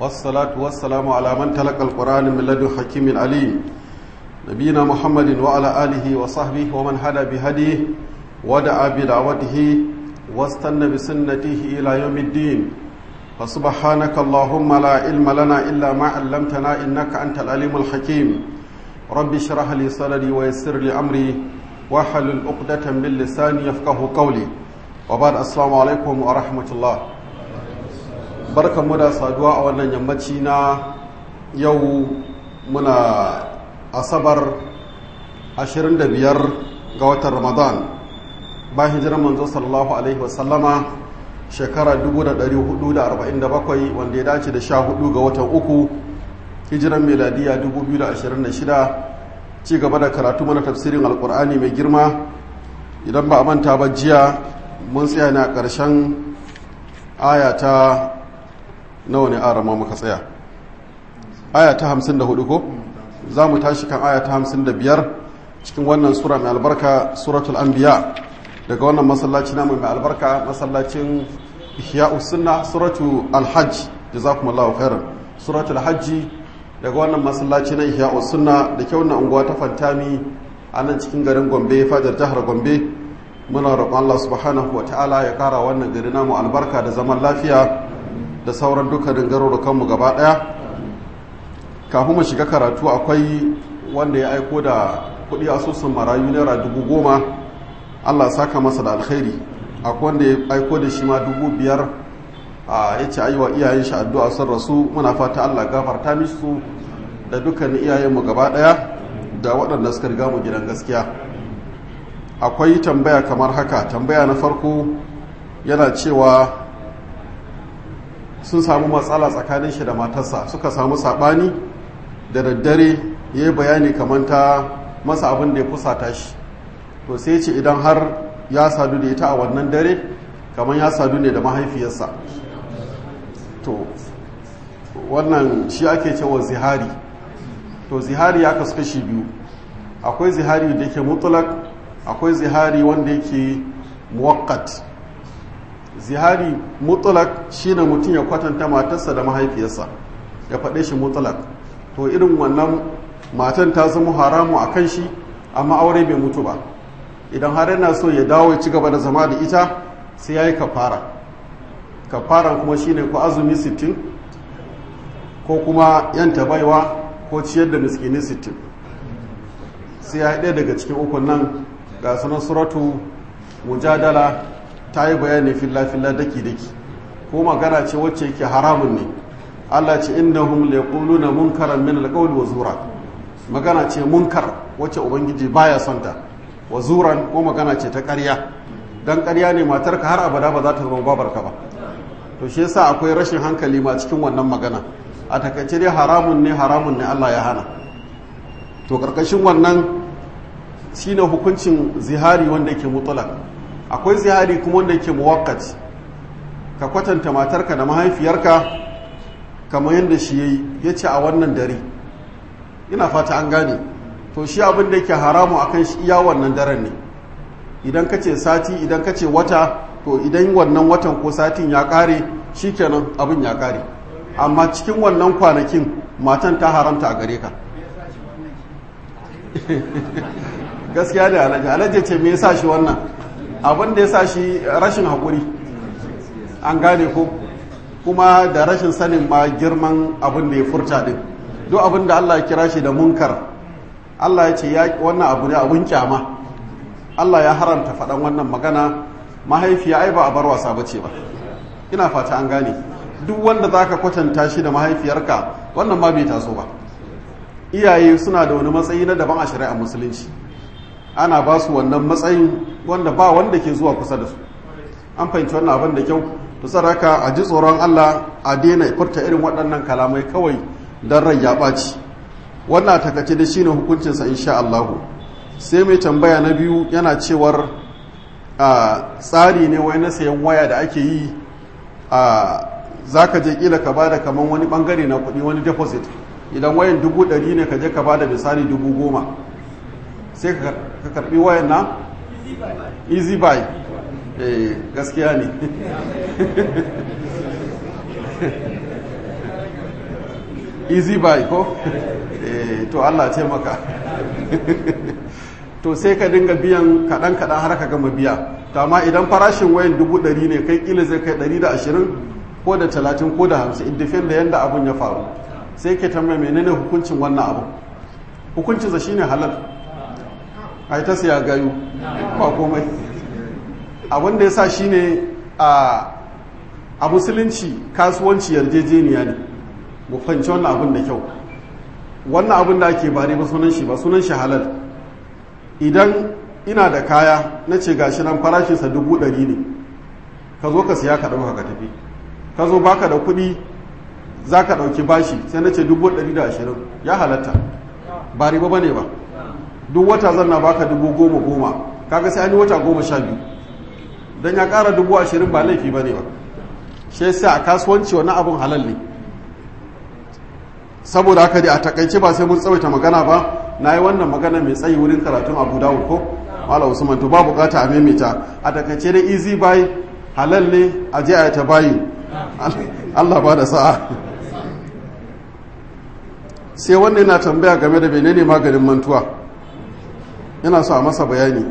والصلاة والسلام على من تلقى القرآن من لدن حكيم عليم نبينا محمد وعلى آله وصحبه ومن هدى بهديه ودعا بدعوته واستنى بسنته إلى يوم الدين فسبحانك اللهم لا علم لنا إلا ما علمتنا إنك أنت العليم الحكيم رب اشرح لي صدري ويسر لي أمري واحلل عقدة من لساني يفقه قولي وبعد السلام عليكم ورحمة الله barkan mu da saduwa a wannan yammaci na yau muna asabar 25 ga watan ramadan ba hijirar manzo sallallahu alaihi wasallama shekara 1447 wanda ya dace da 14 ga watan uku hijiran meladiya 2026 ci gaba da karatu mana tafsirin alkur'ani mai girma idan ba a manta ba jiya mun tsaya ne a ƙarshen aya ta nawa ne arama muka tsaya aya ta 54 ko za mu tashi kan aya ta 55 cikin wannan sura mai albarka suratul anbiya daga wannan masallaci namu mai albarka masallacin ihya'us sunna suratu alhajj jazakumullahu khairan suratul hajji daga wannan masallaci na ihya'us sunna da ke wannan unguwa ta fantami a nan cikin garin gombe fajar jihar gombe muna roƙon Allah subhanahu wa ta'ala ya ƙara wannan gari namu albarka da zaman lafiya da sauran dukkanin garurukanmu gaba ɗaya kafin mu shiga karatu akwai wanda ya aiko da kuɗi asusun marayu naira dubu goma allah saka masa da alkhairi akwai wanda ya aiko da shi ma dubu biyar a ya ce ayiwa iyayen shi addu'a sun rasu muna fata allah gafarta mishi da dukkanin iyayenmu gaba ɗaya da waɗanda suka riga mu gidan gaskiya akwai tambaya kamar haka tambaya na farko yana cewa sun samu matsala tsakanin shi da matarsa suka samu saɓani da daddare ya yi bayani kamar ta masa abin da ya fusata shi to sai ce idan har ya sadu da ita a wannan dare kamar ya sadu ne da mahaifiyarsa to wannan shi ake cewa zihari to zihari ya kasu kashi biyu akwai zihari da yake mutulak akwai zihari wanda yake muwakkat zihari mutulak shine mutum ya kwatanta matarsa da mahaifiyarsa ya faɗe shi mutulak to irin wannan matan ta zama haramu a kan shi amma aure bai mutu ba idan har yana so ya dawo ya ci gaba da zama da ita sai ya yi kafara kafaran kuma shine ko azumi sittin ko kuma yanta baiwa ko ciyar da miskini sittin sai ya ɗaya daga cikin ukun nan ga sunan suratu mujadala ta yi bayani filla-filla daki-daki ko magana ce wacce yake haramun ne Allah ce innahum na munkaran min alqawli wa zura magana ce munkar wacce ubangiji baya son ta wa zuran ko magana ce ta ƙarya dan ƙarya ne matarka har abada ba za ta zama babarka ba to shi yasa akwai rashin hankali ma cikin wannan magana a takaice dai haramun ne haramun ne Allah ya hana to karkashin wannan shine hukuncin zihari wanda yake mutlaq akwai zihari kuma wanda yake muwakkat ka kwatanta matarka da mahaifiyarka kamar yadda shi yayi yace a wannan dare ina fata an gane to shi abin da yake haramu akan shi iya wannan daren ne idan ka ce sati idan ka ce wata to idan wannan watan ko satin ya kare shikenan abin ya kare amma cikin wannan kwanakin matan ta haramta a gare ka gaskiya da alaji alaji ce me yasa shi wannan abin da ya sa shi rashin haƙuri an gane ko kuma da rashin sanin ma girman abin da ya furta din duk abin da Allah ya kira shi da munkar Allah ya ce ya wannan abu ne abin kyama Allah ya haramta faɗan wannan magana mahaifiya ai ba a bar wasa bace ba ina fata an gane duk wanda zaka kwatanta shi da mahaifiyarka wannan ma bai taso ba iyaye suna da wani matsayi na daban a shari'a musulunci ana ba su wannan matsayin wanda ba wanda ke zuwa kusa da su an fahimci wannan abin da kyau to saraka a ji tsoron Allah a daina furta irin waɗannan kalamai kawai don rai ya ɓaci wannan takace da shine hukuncinsa insha Allah sai mai tambaya na biyu yana cewar a tsari ne wai na sayan waya da ake yi a zaka je kila ka bada kaman wani bangare na kuɗi wani deposit idan wayan dubu ɗari ne ka je ka bada misali dubu goma sai ka karbi wayan na easy buy eh gaskiya ne easy buy ko to Allah ce maka to sai ka dinga biyan kaɗan kaɗan har ka gama biya to amma idan farashin wayan dubu ɗari ne kai kila zai kai ɗari da ashirin ko da talatin ko da hamsin in dafin da yadda abun ya faru sai ke tambaya menene hukuncin wannan abu hukuncinsa shine halal a ta siya gayu ba komai abin da ya sa shine a a musulunci kasuwanci yarjejeniya ne mu fahimci wannan abin da kyau wannan abin da ake ba ne ba sunan shi ba sunan shi halal idan ina da kaya na ce gashi nan farashinsa dubu ɗari ne ka zo ka siya ka ɗauka ka tafi ka zo baka da kuɗi za ka ɗauki bashi sai na ce dubu ɗari da ashirin ya halatta ba riba ba ne ba duk wata zan na baka dubu goma goma kaga sai an yi wata goma sha biyu don ya ƙara dubu ashirin ba laifi ba ne ba shi sai a kasuwanci wani abin halal ne saboda haka dai a takaice ba sai mun tsawaita magana ba na yi wannan magana mai tsayi wurin karatun abu dawud ko mala usman to ba bukata a maimaita a takaice dai easy buy halal ne a je a ta bayi allah ba da sa'a sai wanda yana tambaya game da menene maganin mantuwa yana so a masa bayani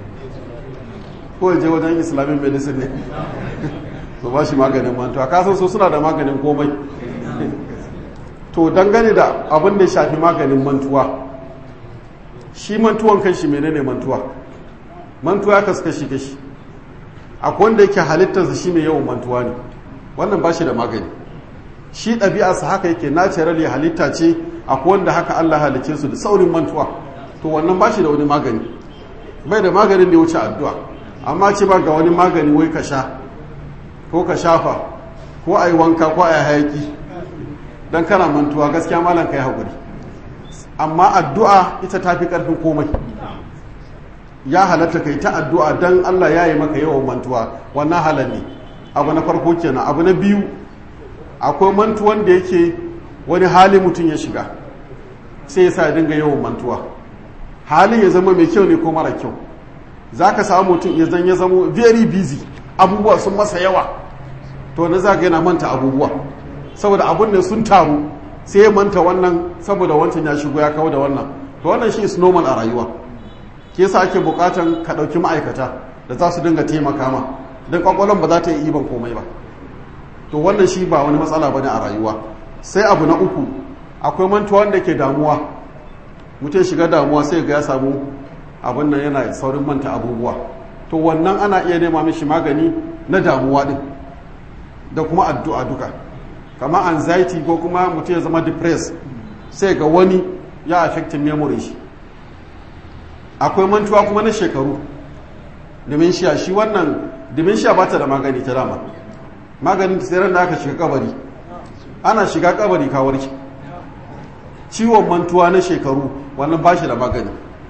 ko je wajen islamic medicine ne su ba shi maganin mantuwa kasan su suna da maganin komai to dangane da abin da ya shafi maganin mantuwa shi mantuwan kan shi menene mantuwa mantuwa ya kasu kashi kashi akwai wanda yake halittarsa shi mai yawan mantuwa ne wannan ba shi da magani shi ɗabi'arsa haka yake naturally halitta ce akwai wanda haka Allah halicce su da saurin mantuwa to wannan ba shi da wani magani bai da maganin da ya wuce addu'a amma ce ba ga wani magani wai ka sha ko ka shafa ko a yi wanka ko a yi hayaki don kana mantuwa gaskiya malam ka yi haƙuri amma addu'a ita ta fi ƙarfin komai ya halatta kai ta addu'a don Allah ya yi maka yawan mantuwa wannan halar ne abu na farko kenan abu na biyu akwai mantuwan da yake wani hali mutum ya shiga sai ya sa ya dinga yawan mantuwa halin ya zama mai kyau ne ko mara kyau za ka samu mutum ya zan ya zama very busy abubuwa sun masa yawa to na za yana manta abubuwa saboda abun ne sun taru sai ya manta wannan saboda wancan ya shigo ya kawo da wannan to wannan shi is normal a rayuwa ke sa ake bukatan ka ɗauki ma'aikata da za su dinga taimaka ma don kwakwalon ba za ta yi iban komai ba to wannan shi ba wani matsala ba ne a rayuwa sai abu na uku akwai mantuwa wanda ke damuwa mutum shiga damuwa sai ga ya samu abin nan yana saurin manta abubuwa to wannan ana iya nema mishi magani na damuwa din da kuma addu'a duka kama anxiety ko kuma mutum ya zama depressed sai ga wani ya affecting memory shi akwai mantuwa kuma na shekaru dementia shi wannan dementia ba ta da magani ta dama maganin tseren da aka shiga kabari ana shiga kabari kawarki ciwon mantuwa na shekaru wannan ba shi da magani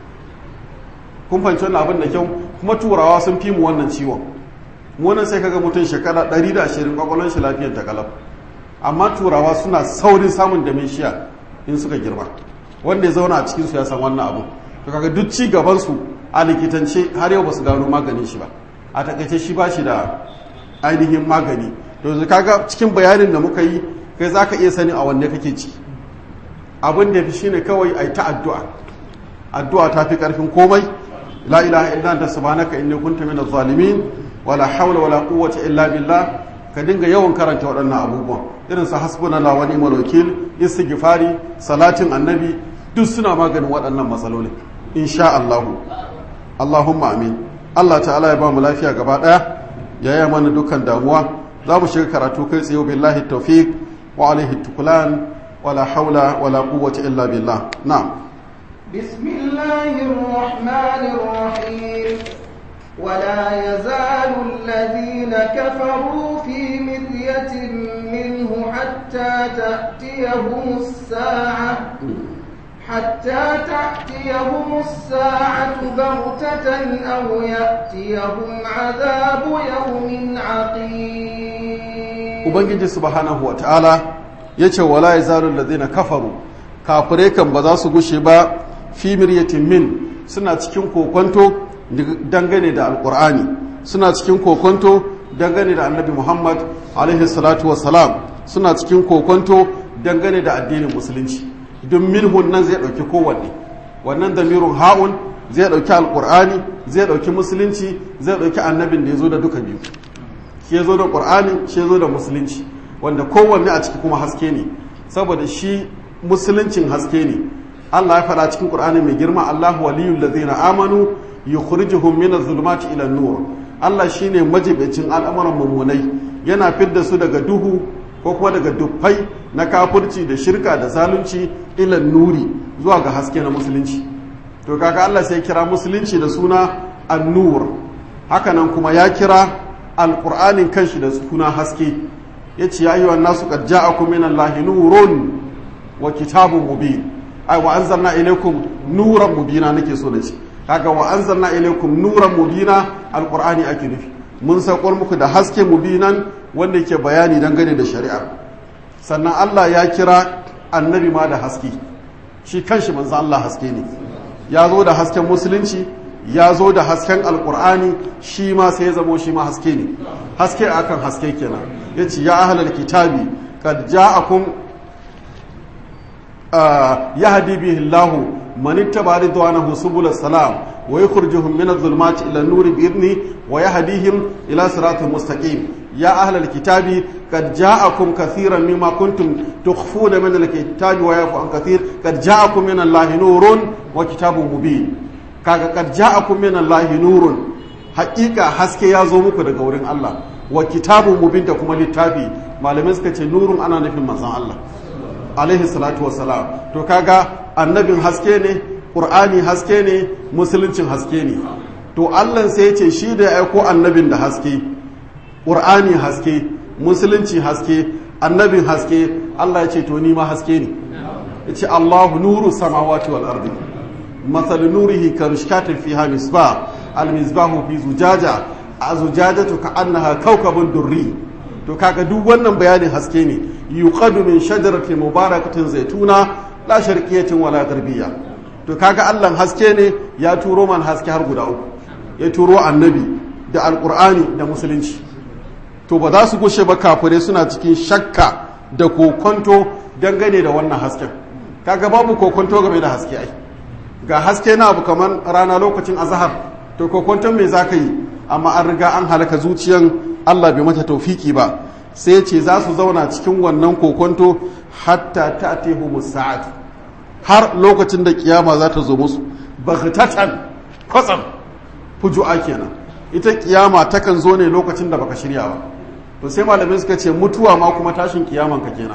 kun fahimci wannan abin da kyau kuma turawa sun fi mu wannan ciwon wannan sai kaga mutum shekara 120 kwakwalon shi lafiyar ta kalaf amma turawa suna saurin samun dementia in suka girma wanda ya zauna a cikinsu ya san wannan abu to kaga duk ci gaban su a likitance har yau ba su gano maganin shi ba a takaice shi ba shi da ainihin magani to kaga cikin bayanin da muka yi kai za ka iya sani a wanne kake ci abin da ya fi shine kawai a yi ta addu'a addu'a ta fi ƙarfin komai la ilaha illa anta subhanaka inni kuntu minaz zalimin wala hawla wala quwwata illa billah ka dinga yawan karanta waɗannan abubuwan irin su hasbunallahu wa ni'mal wakil istighfari salatin annabi duk suna maganin waɗannan matsaloli insha Allah Allahumma amin Allah ta'ala ya ba mu lafiya gaba ɗaya ya yi mana dukkan damuwa za mu shiga karatu kai tsaye billahi tawfiq wa alaihi tukulan wala haula wala quwwata illa billah na'am بسم الله الرحمن الرحيم ولا يزال الذين كفروا في مرية منه حتى تأتيهم الساعة حتى تأتيهم الساعة بغتة أو يأتيهم عذاب يوم عقيم Ubangiji subhanahu wa ta'ala ya ce wala ya zaru ladina kafaru kafirai kan ba za su gushe ba fi miryatin min suna cikin kokonto dangane da alkur'ani suna cikin kokonto dangane da annabi muhammad alaihi salatu wassalam suna cikin kokonto dangane da addinin musulunci don minhun nan zai ɗauki kowanne wannan damirun ha'un zai ɗauki alƙur'ani zai ɗauki musulunci zai ɗauki annabin da ya zo da duka biyu shi ya zo da ƙur'ani shi ya zo da musulunci wanda kowanne a ciki kuma haske ne saboda shi musuluncin haske ne Allah ya faɗa cikin ƙur'ani mai girma Allahu waliyul ladzina amanu yukhrijuhum minaz zulumati ila nur Allah shine majibicin al'amuran mummunai yana fidda su daga duhu ko kuma daga dufai na kafirci da shirka da zalunci ila nuri zuwa ga haske na musulunci to kaga Allah sai kira musulunci da suna an-nur hakanan kuma ya kira alqur'anin kanshi da suna haske yace ya ayyuhan nasu qad ja'akum minallahi nurun wa kitabun mubin ai wa anzalna ilaykum nuran mubina nake so da shi kaga wa anzalna ilaykum nuran mubina alqur'ani ake nufi mun saukar muku da haske mubinan wanda yake bayani dangane da shari'a sannan Allah ya kira annabi ma da haske shi kanshi manzo Allah haske ne ya zo da hasken musulunci ya zo da hasken alqur'ani shi ma sai ya zamo shi ma haske ne haske akan haske kenan yace ya ahlal kitabi kad ja'akum يهدي به الله من اتبع رضوانه سبل السلام ويخرجهم من الظلمات الى النور باذنه ويهديهم الى صراط مستقيم يا اهل الكتاب قد جاءكم كثيرا مما كنتم تخفون من الكتاب ويعفو عن كثير قد جاءكم من الله نور وكتاب مبين kaga kad ja'akum min Allah nurun haqiqa haske ya zo muku daga wurin Allah wa kitabun mubin da kuma littafi malamai suka ce nurun ana nufin manzon Allah alaihi salatu wassalam to kaga annabin haske ne qur'ani haske ne musuluncin haske ne to Allah sai ya ce shi da ya aiko annabin da haske qur'ani haske musulunci haske annabin haske Allah ya ce to ni ma haske ne ya ce Allahu nuru samawati wal ardi مثل نوره كمشكاة فيها مصباح المصباح في زجاجة الزجاجة كأنها كوكب دري to kaga duk wannan bayanin haske ne yuqadu min shajaratin mubarakatin zaituna la sharqiyatin wala garbiyya to kaga Allah haske ne ya turo man haske har guda uku ya turo annabi da alqur'ani da musulunci to ba za su gushe ba kafirai suna cikin shakka da kokonto dangane da wannan hasken kaga babu kokonto game da haske ai ga haske na abu kamar rana lokacin azahar to kokonton me za ka yi amma an riga an halaka zuciyan Allah bai mata taufiki ba sai ce za su zauna cikin wannan kokonto hatta ta tehu musa'ad har lokacin da kiyama za ta zo musu baghtatan kwatsam fuju'a kenan ita kiyama takan zo ne lokacin da baka shirya ba to sai malamai suka ce mutuwa ma kuma tashin kiyaman ka kenan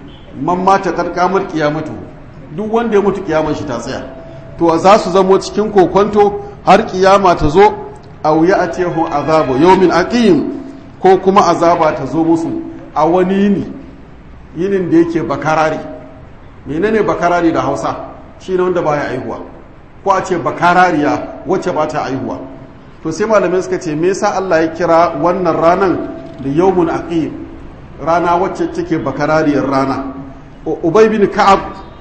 man mata karkamar kiyamatu duk wanda ya mutu kiyaman shi ta tsaya to za su zamo cikin kokonto har kiyama ta zo a wuya a tehu azabu yawmin aqim ko kuma azaba ta zo musu a wani yini yinin da yake bakarari menene bakarari da hausa shine wanda baya aihuwa ko a ce bakarariya wacce ba ta aihuwa to sai malamai suka ce me yasa Allah ya kira wannan ranan da yawmun aqim rana wacce take bakarariyar rana ubay bin ka'ab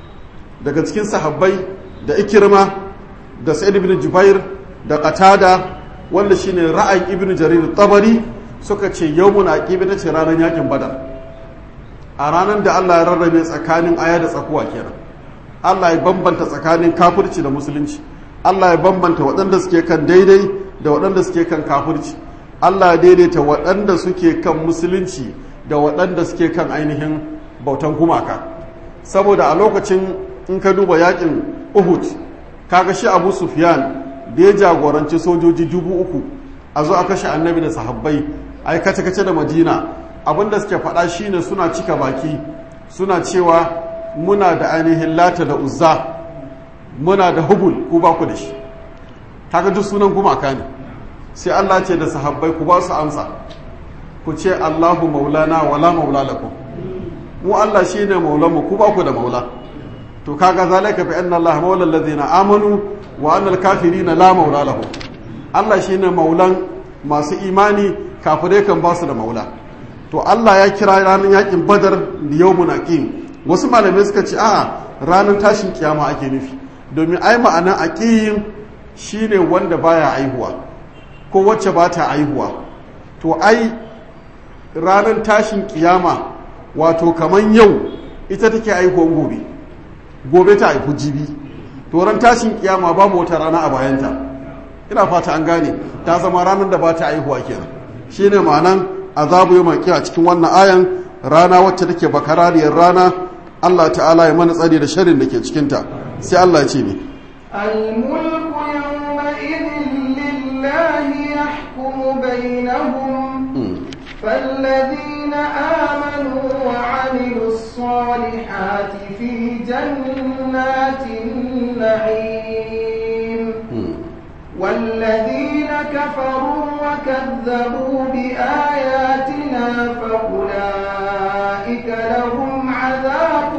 daga cikin sahabbai da ikirma da sa'id ibn jubair da qatada wanda shine ra'ayin ibn jarir tabari suka ce yawmun aqib ita ce ranar yakin badar a ranar da Allah ya rarrabe tsakanin aya da tsakuwa kenan Allah ya bambanta tsakanin kafirci da musulunci Allah ya bambanta waɗanda suke kan daidai da waɗanda suke kan kafirci Allah ya daidaita waɗanda suke kan musulunci da waɗanda suke kan ainihin bautan gumaka saboda a lokacin in ka duba yakin Uhud kaga shi Abu Sufyan da ya jagoranci sojoji dubu uku a zo a kashe annabi da sahabbai ai kace kace da Madina abinda suke faɗa shine suna cika baki suna cewa muna da ainihin lata da uzza muna da hubul ku ba ku da shi kaga duk sunan gumaka ne sai Allah ce da sahabbai ku ba su amsa ku ce Allahu maulana wala maula lakum mu Allah shine maulanmu ku ba ku da maula to kaga zalika bi anna Allah maula alladhina amanu wa anna al-kafirina la maula lahum Allah shine maulan masu imani kafirai kan ba su da maula to Allah ya kira ranar yakin Badar da yawmun aqim wasu malamai suka ce a'a ranar tashin kiyama ake nufi domin ai ma'anar aqim shine wanda baya aihuwa ko wacce ba ta aihuwa to ai ranar tashin kiyama wato kaman yau ita take haihuwan gobe gobe ta haifu jibi to ran tashin kiyama babu wata rana a bayanta ina fata an gane ta zama ranar da ba ta haihuwa kenan shine ma'anan azabu yau a cikin wannan ayan rana wacce take bakarariyar rana Allah ta'ala ya mana tsari da sharrin da ke cikinta sai Allah ya ce ne الملك يومئذ لله يحكم بينهم فالذين آمنوا وعملوا الصالحات في جنات النعيم والذين كفروا وكذبوا بآياتنا فأولئك لهم عذاب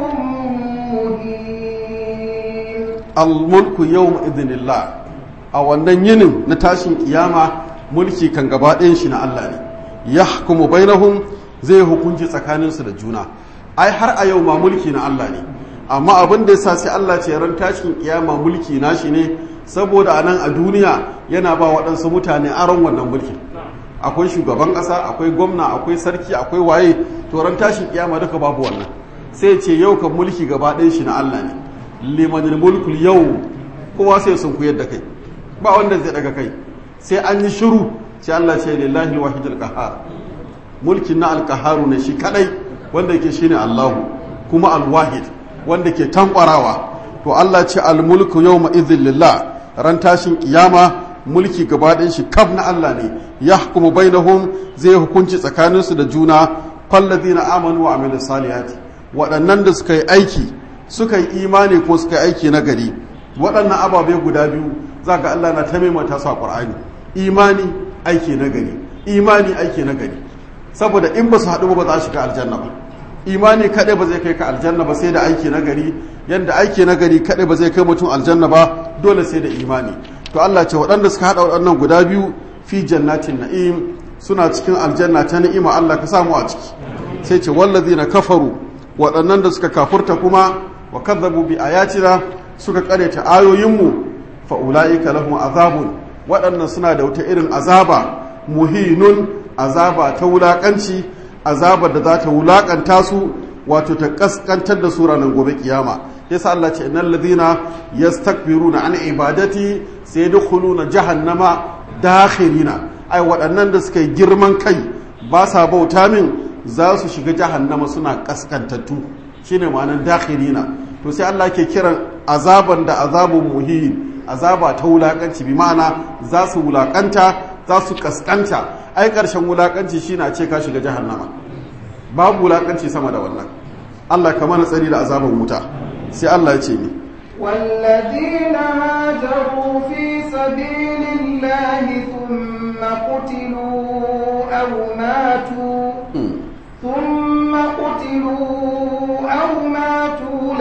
مهين الملك يوم إذن الله a wannan yinin na tashin kiyama mulki kan gaba ɗayan shi na Allah ne ya hukumu bainahum zai hukunci tsakaninsu da juna ai har a yau ma mulki na Allah ne amma abin da yasa sai Allah ce ran tashin kiyama mulki na shi ne saboda a nan a duniya yana ba waɗansu mutane aron wannan mulkin akwai shugaban ƙasa akwai gwamna akwai sarki akwai waye to ran tashin kiyama duka babu wannan sai ce yau kan mulki gaba ɗayan shi na Allah ne limanil mulkul yau kowa sai sun kuyar da kai ba wanda zai daga kai sai an yi shiru sai Allah ce lillahi wahidul qahhar mulkin na alqaharu ne shi kadai wanda yake shine Allahu kuma alwahid wanda ke tankwarawa to Allah ce almulku yawma idhil lillah ran tashin kiyama mulki gaba ɗayan shi kaf na Allah ne yahkumu bainahum zai hukunci tsakaninsu da juna falladina amanu wa amilus salihati waɗannan da suka yi aiki suka yi imani ko suka yi aiki na gari waɗannan ababe guda biyu za ga Allah na ta maimata su a ƙwar'ani imani aiki na gari imani aiki na gari saboda in ba su haɗu ba za su shiga aljanna ba imani kaɗai ba zai kai ka aljanna ba sai da aiki na gari yadda aiki na gari kaɗai ba zai kai mutum aljanna ba dole sai da imani to Allah ce waɗanda suka haɗa waɗannan guda biyu fi jannatin na'im suna cikin aljanna ta ni'ima Allah ka samu a ciki sai ce wallazina kafaru waɗannan da suka kafurta kuma wa kadzabu bi ayatina suka kareta ayoyinmu fa'ula'ika lahum azabun waɗannan suna da wata irin azaba muhinun azaba ta wulaƙanci azaba da za ta wulaƙanta su wato ta ƙasƙantar da su ranar gobe kiyama yasa Allah ce innal ladina yastakbiruna an ibadati sayadkhuluna jahannama dakhirina ai waɗannan da suka yi girman kai ba sa bauta min za su shiga jahannama suna ƙasƙantattu shine ma'anar dakhirina to sai Allah ke kiran azaban da azabun muhin azaba ta wulakanci bi ma'ana za su wulakanta za su kaskanta ai karshen wulakanci shine a ce ka shiga jahannama babu wulakanci sama da wannan Allah ka mana tsari da azaban wuta sai Allah ya ce ni والذين هاجروا في سبيل الله ثم قتلوا أو ماتوا ثم قتلوا أو ماتوا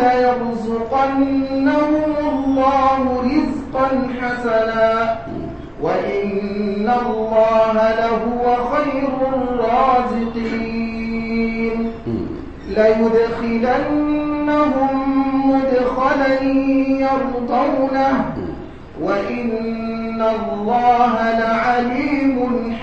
ليرزقنهم الله رزقا حسنا وإن الله لهو خير الرازقين ليدخلنهم مدخلا يرضونه وإن الله لعليم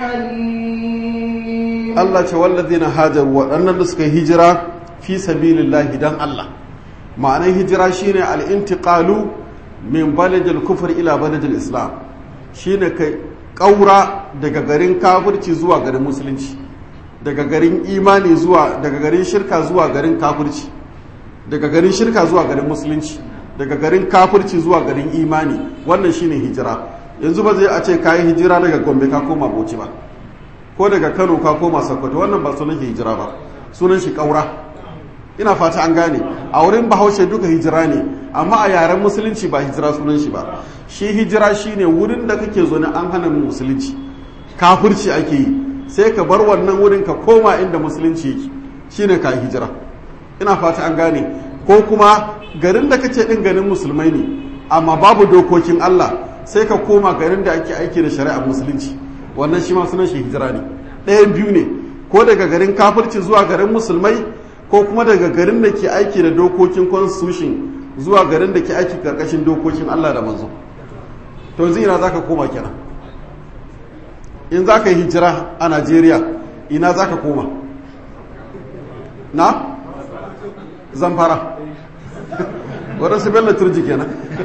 حليم Allah ce wallazina hajaru waɗannan da suka hijira fi sabilillahi dan Allah ma'anar hijira shine al-intiqalu min baladil kufr ila baladil islam shine kai ƙaura daga garin kafirci zuwa garin musulunci daga garin imani zuwa daga garin shirka zuwa garin kafirci daga garin shirka zuwa garin musulunci daga garin kafirci zuwa garin imani wannan shine hijira yanzu ba zai a ce kayi hijira daga gombe ka koma bauchi ba ko daga kano ka koma sokoto wannan ba sunan hijira ba sunan shi kaura ina fata an gane a wurin bahaushe duka hijira ne amma a yaren musulunci ba hijira sunan shi ba shi hijira shine wurin da kake zo an hana mu musulunci kafirci ake yi sai ka bar wannan wurin ka koma inda musulunci yake shine ka hijira ina fata an gane ko kuma garin da kace din garin musulmai ne amma babu dokokin Allah sai ka koma garin da ake aiki da shari'ar musulunci wannan shi ma sunan shi hijira ne ɗayan biyu ne ko daga garin kafirci zuwa garin musulmai ko kuma daga garin da ke aiki da dokokin constitution zuwa garin da ke aiki karkashin dokokin Allah da manzo to yanzu ina zaka koma kenan in zaka yi hijira a Najeriya ina zaka koma na zamfara waɗansu bello turji kenan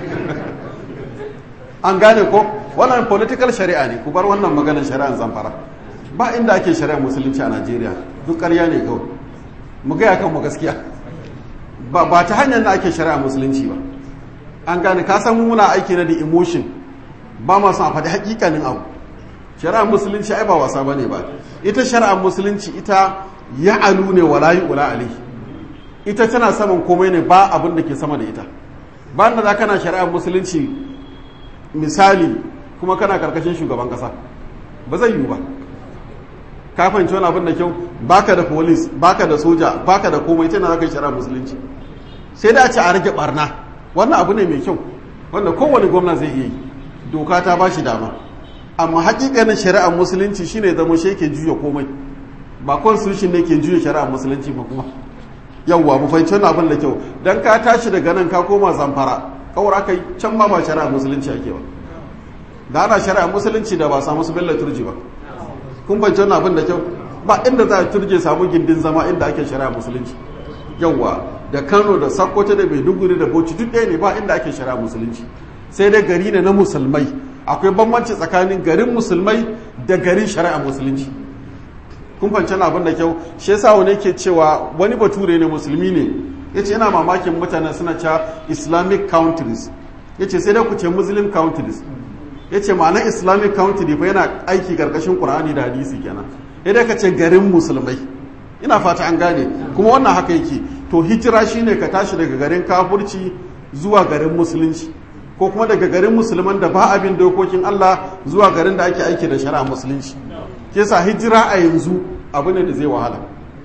an gane ko wannan political shari'a ne ku bar wannan maganar shari'ar zamfara ba inda ake shari'ar musulunci a najeriya duk ƙarya ne kawai mu gaya kan mu gaskiya ba ba ta hanyar da ake shari'ar musulunci ba an gane ka san muna aiki na da emotion ba ma son a faɗi hakikanin abu shari'ar musulunci ai ba wasa bane ba ita shari'ar musulunci ita ya alu ne wala yi ula ali ita tana saman komai ne ba abin da ke sama da ita ba da za kana shari'ar musulunci misali kuma kana karkashin shugaban kasa ba zai yiwu ba ka fahimci wani abin da kyau baka da polis baka da soja baka da komai tana za ka yi shari'ar musulunci sai da a ce a rage barna wannan abu ne mai kyau wanda kowane gwamna zai iya yi doka ta ba shi dama amma hakikanin shari'ar musulunci shine zama shi ke juya komai ba constitution ne ke juya shari'ar musulunci ba kuma yawwa mu fahimci wannan abin da kyau dan ka tashi daga nan ka koma zamfara kawar aka yi can ma ba shari'ar musulunci ake ba da ana shari'ar musulunci da ba samu su bella turji ba kun fahimci wannan abin da kyau ba inda za a turje samu gindin zama inda ake shari'ar musulunci yawwa da kano da sakkwato da maiduguri da bauchi duk ɗaya ne ba inda ake shari'ar musulunci sai dai gari ne na musulmai akwai bambanci tsakanin garin musulmai da garin shari'a musulunci kun fahimci abin da kyau shi yasa wani ke cewa wani bature ne musulmi ne yace yana mamakin mutane suna cewa islamic countries yace sai dai ku ce muslim countries yace ma'ana islamic country fa yana aiki karkashin qur'ani da hadisi kenan idan ka ce garin musulmai ina fata an gane kuma wannan haka yake to hijira shine ka tashi daga garin kafurci zuwa garin musulunci ko kuma daga garin musulman da ba abin dokokin Allah zuwa garin da ake aiki da shari'a musulunci ke sa hijira a yanzu abu ne da zai wahala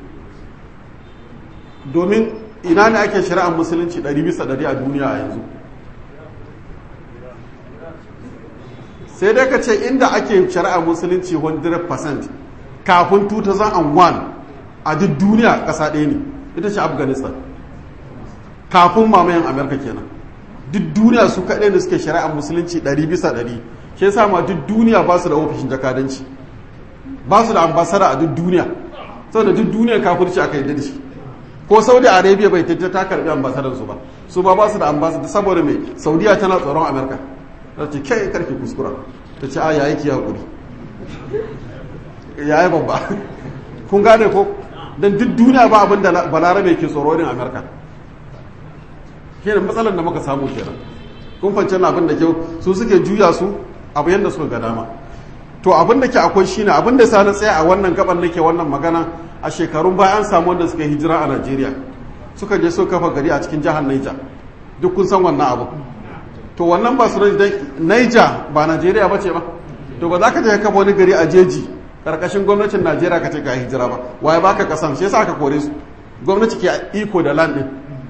domin ina ne ake shari'ar musulunci 100 bisa 100 a duniya a yanzu sai dai ka ce inda ake shari'ar musulunci 100% kafin 2001 a duk duniya ƙasa ɗaya ne ita ce afghanistan kafin mamayen amurka kenan duk duniya su kaɗai da suke shari'ar musulunci ɗari bisa ɗari shi yasa ma duk duniya ba su da ofishin jakadanci ba su da ambasada a duk duniya saboda duk duniya kafirci aka yi da shi ko saudi arabia bai tattata ta karbi ambasadar su ba su ba ba su da ambasada saboda mai saudiya tana tsoron amerika ta ce kai karki kuskura ta ce a yayi ki hakuri yayi babba kun gane ko dan duk duniya ba abin da balarabe ke tsoro irin amerika kenan matsalar da muka samu kenan kun fance na abin da kyau su suke juya su abu yadda suka ga dama to abin da ke akwai shine abin da sa na tsaya a wannan gaban nake wannan magana a shekarun baya an samu wanda suka hijira a Najeriya suka je suka kafa gari a cikin jihar Niger duk kun san wannan abu to wannan ba su dan Niger ba Najeriya ba ce ba to ba za ka je kafa wani gari a jeji karkashin gwamnatin Najeriya ka ce ga hijira ba waye baka kasan shi yasa aka kore su gwamnati ke iko da land din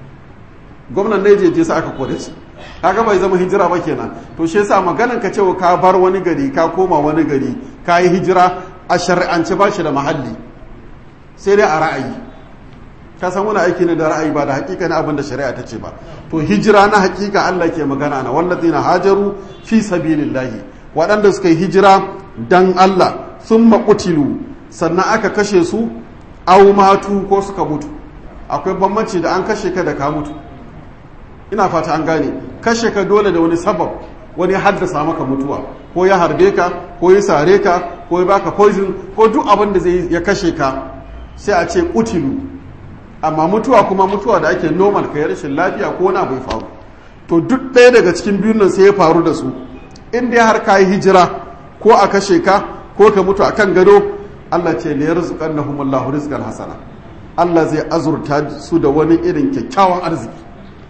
gwamnan ne je sa aka kore su kaga bai zama hijira ba kenan to shi yasa maganan ka cewa ka bar wani gari ka koma wani gari ka yi hijira a shari'ance ba shi da mahalli sai dai a ra'ayi ka san wani aiki ne da ra'ayi ba da hakika ne abin da shari'a ta ce ba to hijira na hakika Allah ke magana na wallazina hajaru fi sabilillahi waɗanda suka yi hijira dan Allah sun maƙutilu sannan aka kashe su au matu ko suka mutu akwai bambanci da an kashe ka da ka mutu ina fata an gane kashe ka dole da wani sabab wani haddasa maka mutuwa ko ya harbe ka ko ya sare ka ko ya baka poison ko duk abin da zai ya kashe ka sai a ce kutilu amma mutuwa kuma mutuwa da ake normal kai rashin lafiya ko wani abu ya faru to duk ɗaya daga cikin biyun nan sai ya faru da su in dai har ka yi hijira ko a kashe ka ko ka mutu akan gado Allah ce la yarzuqannahumullahu rizqan hasana Allah zai azurta su da wani irin kyakkyawan arziki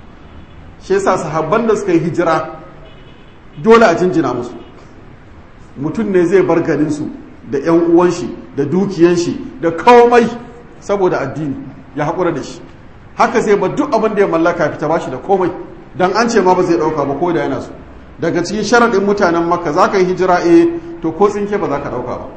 shi yasa sahabban da suka yi hijira dole a jinjina musu mutum ne zai bar garinsu da 'yan uwan shi da dukiyan shi da komai saboda addini ya haƙura da shi haka sai ba duk abin da ya mallaka fita ba shi da komai don an ce ma ba zai ɗauka ba ko da yana so daga cikin sharaɗin mutanen makka za ka yi hijira eh to ko tsinke ba za ka ɗauka ba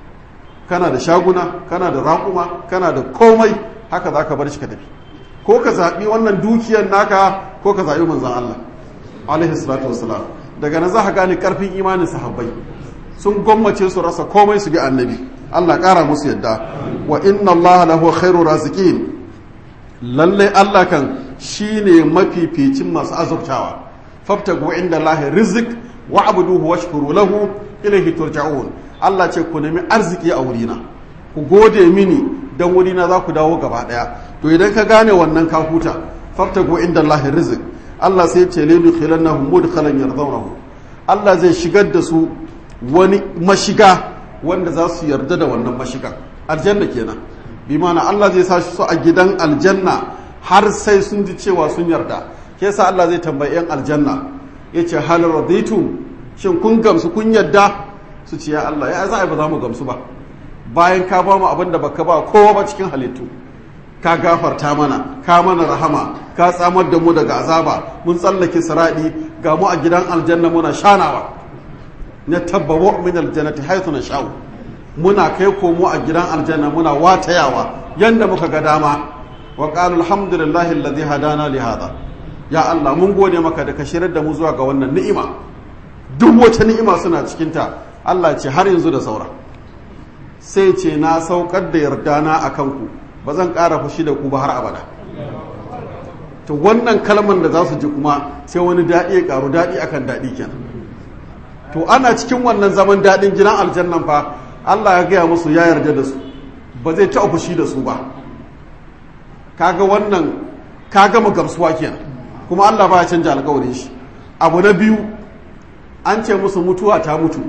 kana da shaguna kana da raƙuma kana da komai haka za ka bar shi ka tafi ko ka zaɓi wannan dukiyar naka ko ka zaɓi manzan Allah alaihi salatu wassalam daga nan za ka gane ƙarfin imanin sahabbai sun gwammace su rasa komai su bi annabi Allah ƙara musu yadda wa inna Allah lahu khairu raziqin lalle Allah kan shine mafificin masu azurtawa fabtagu inda lahi rizq wa abuduhu washkuru lahu ilayhi turja'un Allah ce ku nemi arziki a wurina ku gode mini dan wurina za ku dawo gaba daya to idan ka gane wannan ka huta fabtagu inda lahi rizq Allah sai ce laidu khilannahum mudkhalan yardawnahu Allah zai shigar da su wani mashiga wanda za su yarda da wannan mashigan aljanna kenan bi mana Allah zai sa su a gidan aljanna har sai sun ji cewa sun yarda ke sa Allah zai tambayi yan aljanna ya ce hal raditum shin kun gamsu kun yarda su ce ya Allah ya za a ba za mu gamsu ba bayan ka ba mu abin da baka ba kowa ba cikin halittu ka gafarta mana ka mana rahama ka tsamar da mu daga azaba mun tsallake siradi ga mu a gidan aljanna muna shanawa na tabbawa min aljannati haythu nasha'u muna kai komo a gidan aljanna muna watayawa yanda muka ga dama wa qala alhamdulillahi alladhi hadana li hada ya Allah mun gode maka da ka shirar da mu zuwa ga wannan ni'ima duk wata ni'ima suna cikin ta Allah ce har yanzu da saura sai ce na saukar da yardana akan ku ba zan ƙara fushi da ku ba har abada to wannan kalman da za su ji kuma sai wani daɗi ya ƙaru daɗi akan daɗi kenan to ana cikin wannan zaman daɗin gidan aljannan fa Allah ya gaya musu ya yarda da su ba zai taɓa fushi da su ba kaga wannan ka gama gamsuwa kenan kuma Allah ba ya canja alƙawarin shi abu na biyu an ce musu mutuwa ta mutu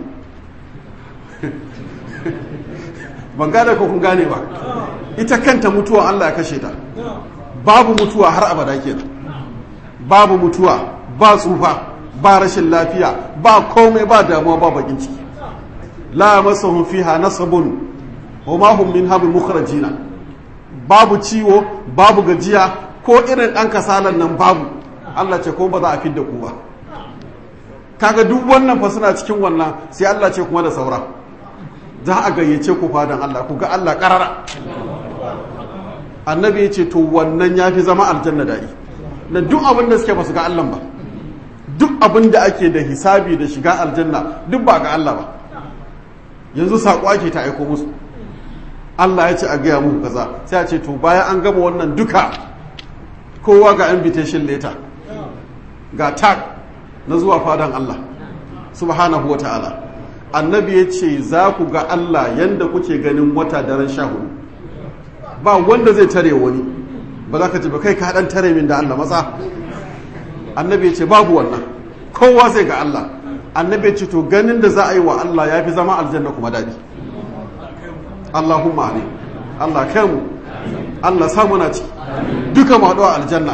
ban gane ko kun gane ba ita kanta mutuwa Allah ya kashe ta babu mutuwa har abada kenan babu mutuwa ba tsufa ba rashin lafiya ba komai ba damuwa ba bakin ciki la masahum fiha nasabun wa ma hum minha bimukhrajina babu ciwo babu gajiya ko irin dan kasalan nan babu Allah ce ko ba za a fidda ku ba kaga duk wannan fa suna cikin wannan sai Allah ce kuma da saura za a gayyace ku fadan Allah ku ga Allah karara annabi ya ce to wannan ya fi zama aljanna daɗi na duk abin da suke ba su ga Allah ba duk abin da ake da hisabi da shiga aljanna duk ba ga Allah ba yanzu saƙo ake ta aiko musu Allah ya ce a gaya muku kaza sai a ce to bayan an gama wannan duka kowa ga invitation letter ga tag na zuwa fadan Allah subhanahu wa ta'ala annabi ya ce za ku ga Allah yanda kuke ganin wata daren sha hudu ba wanda zai tare wani ba za ka ce ba kai ka dan tare min da Allah matsa annabi ya ce babu wannan kowa zai ga Allah annabi ya ce to ganin da za a yi wa Allah ya fi zama aljanna kuma daɗi Allahumma amin Allah kai mu Allah samu na ciki duka mu haɗu a aljanna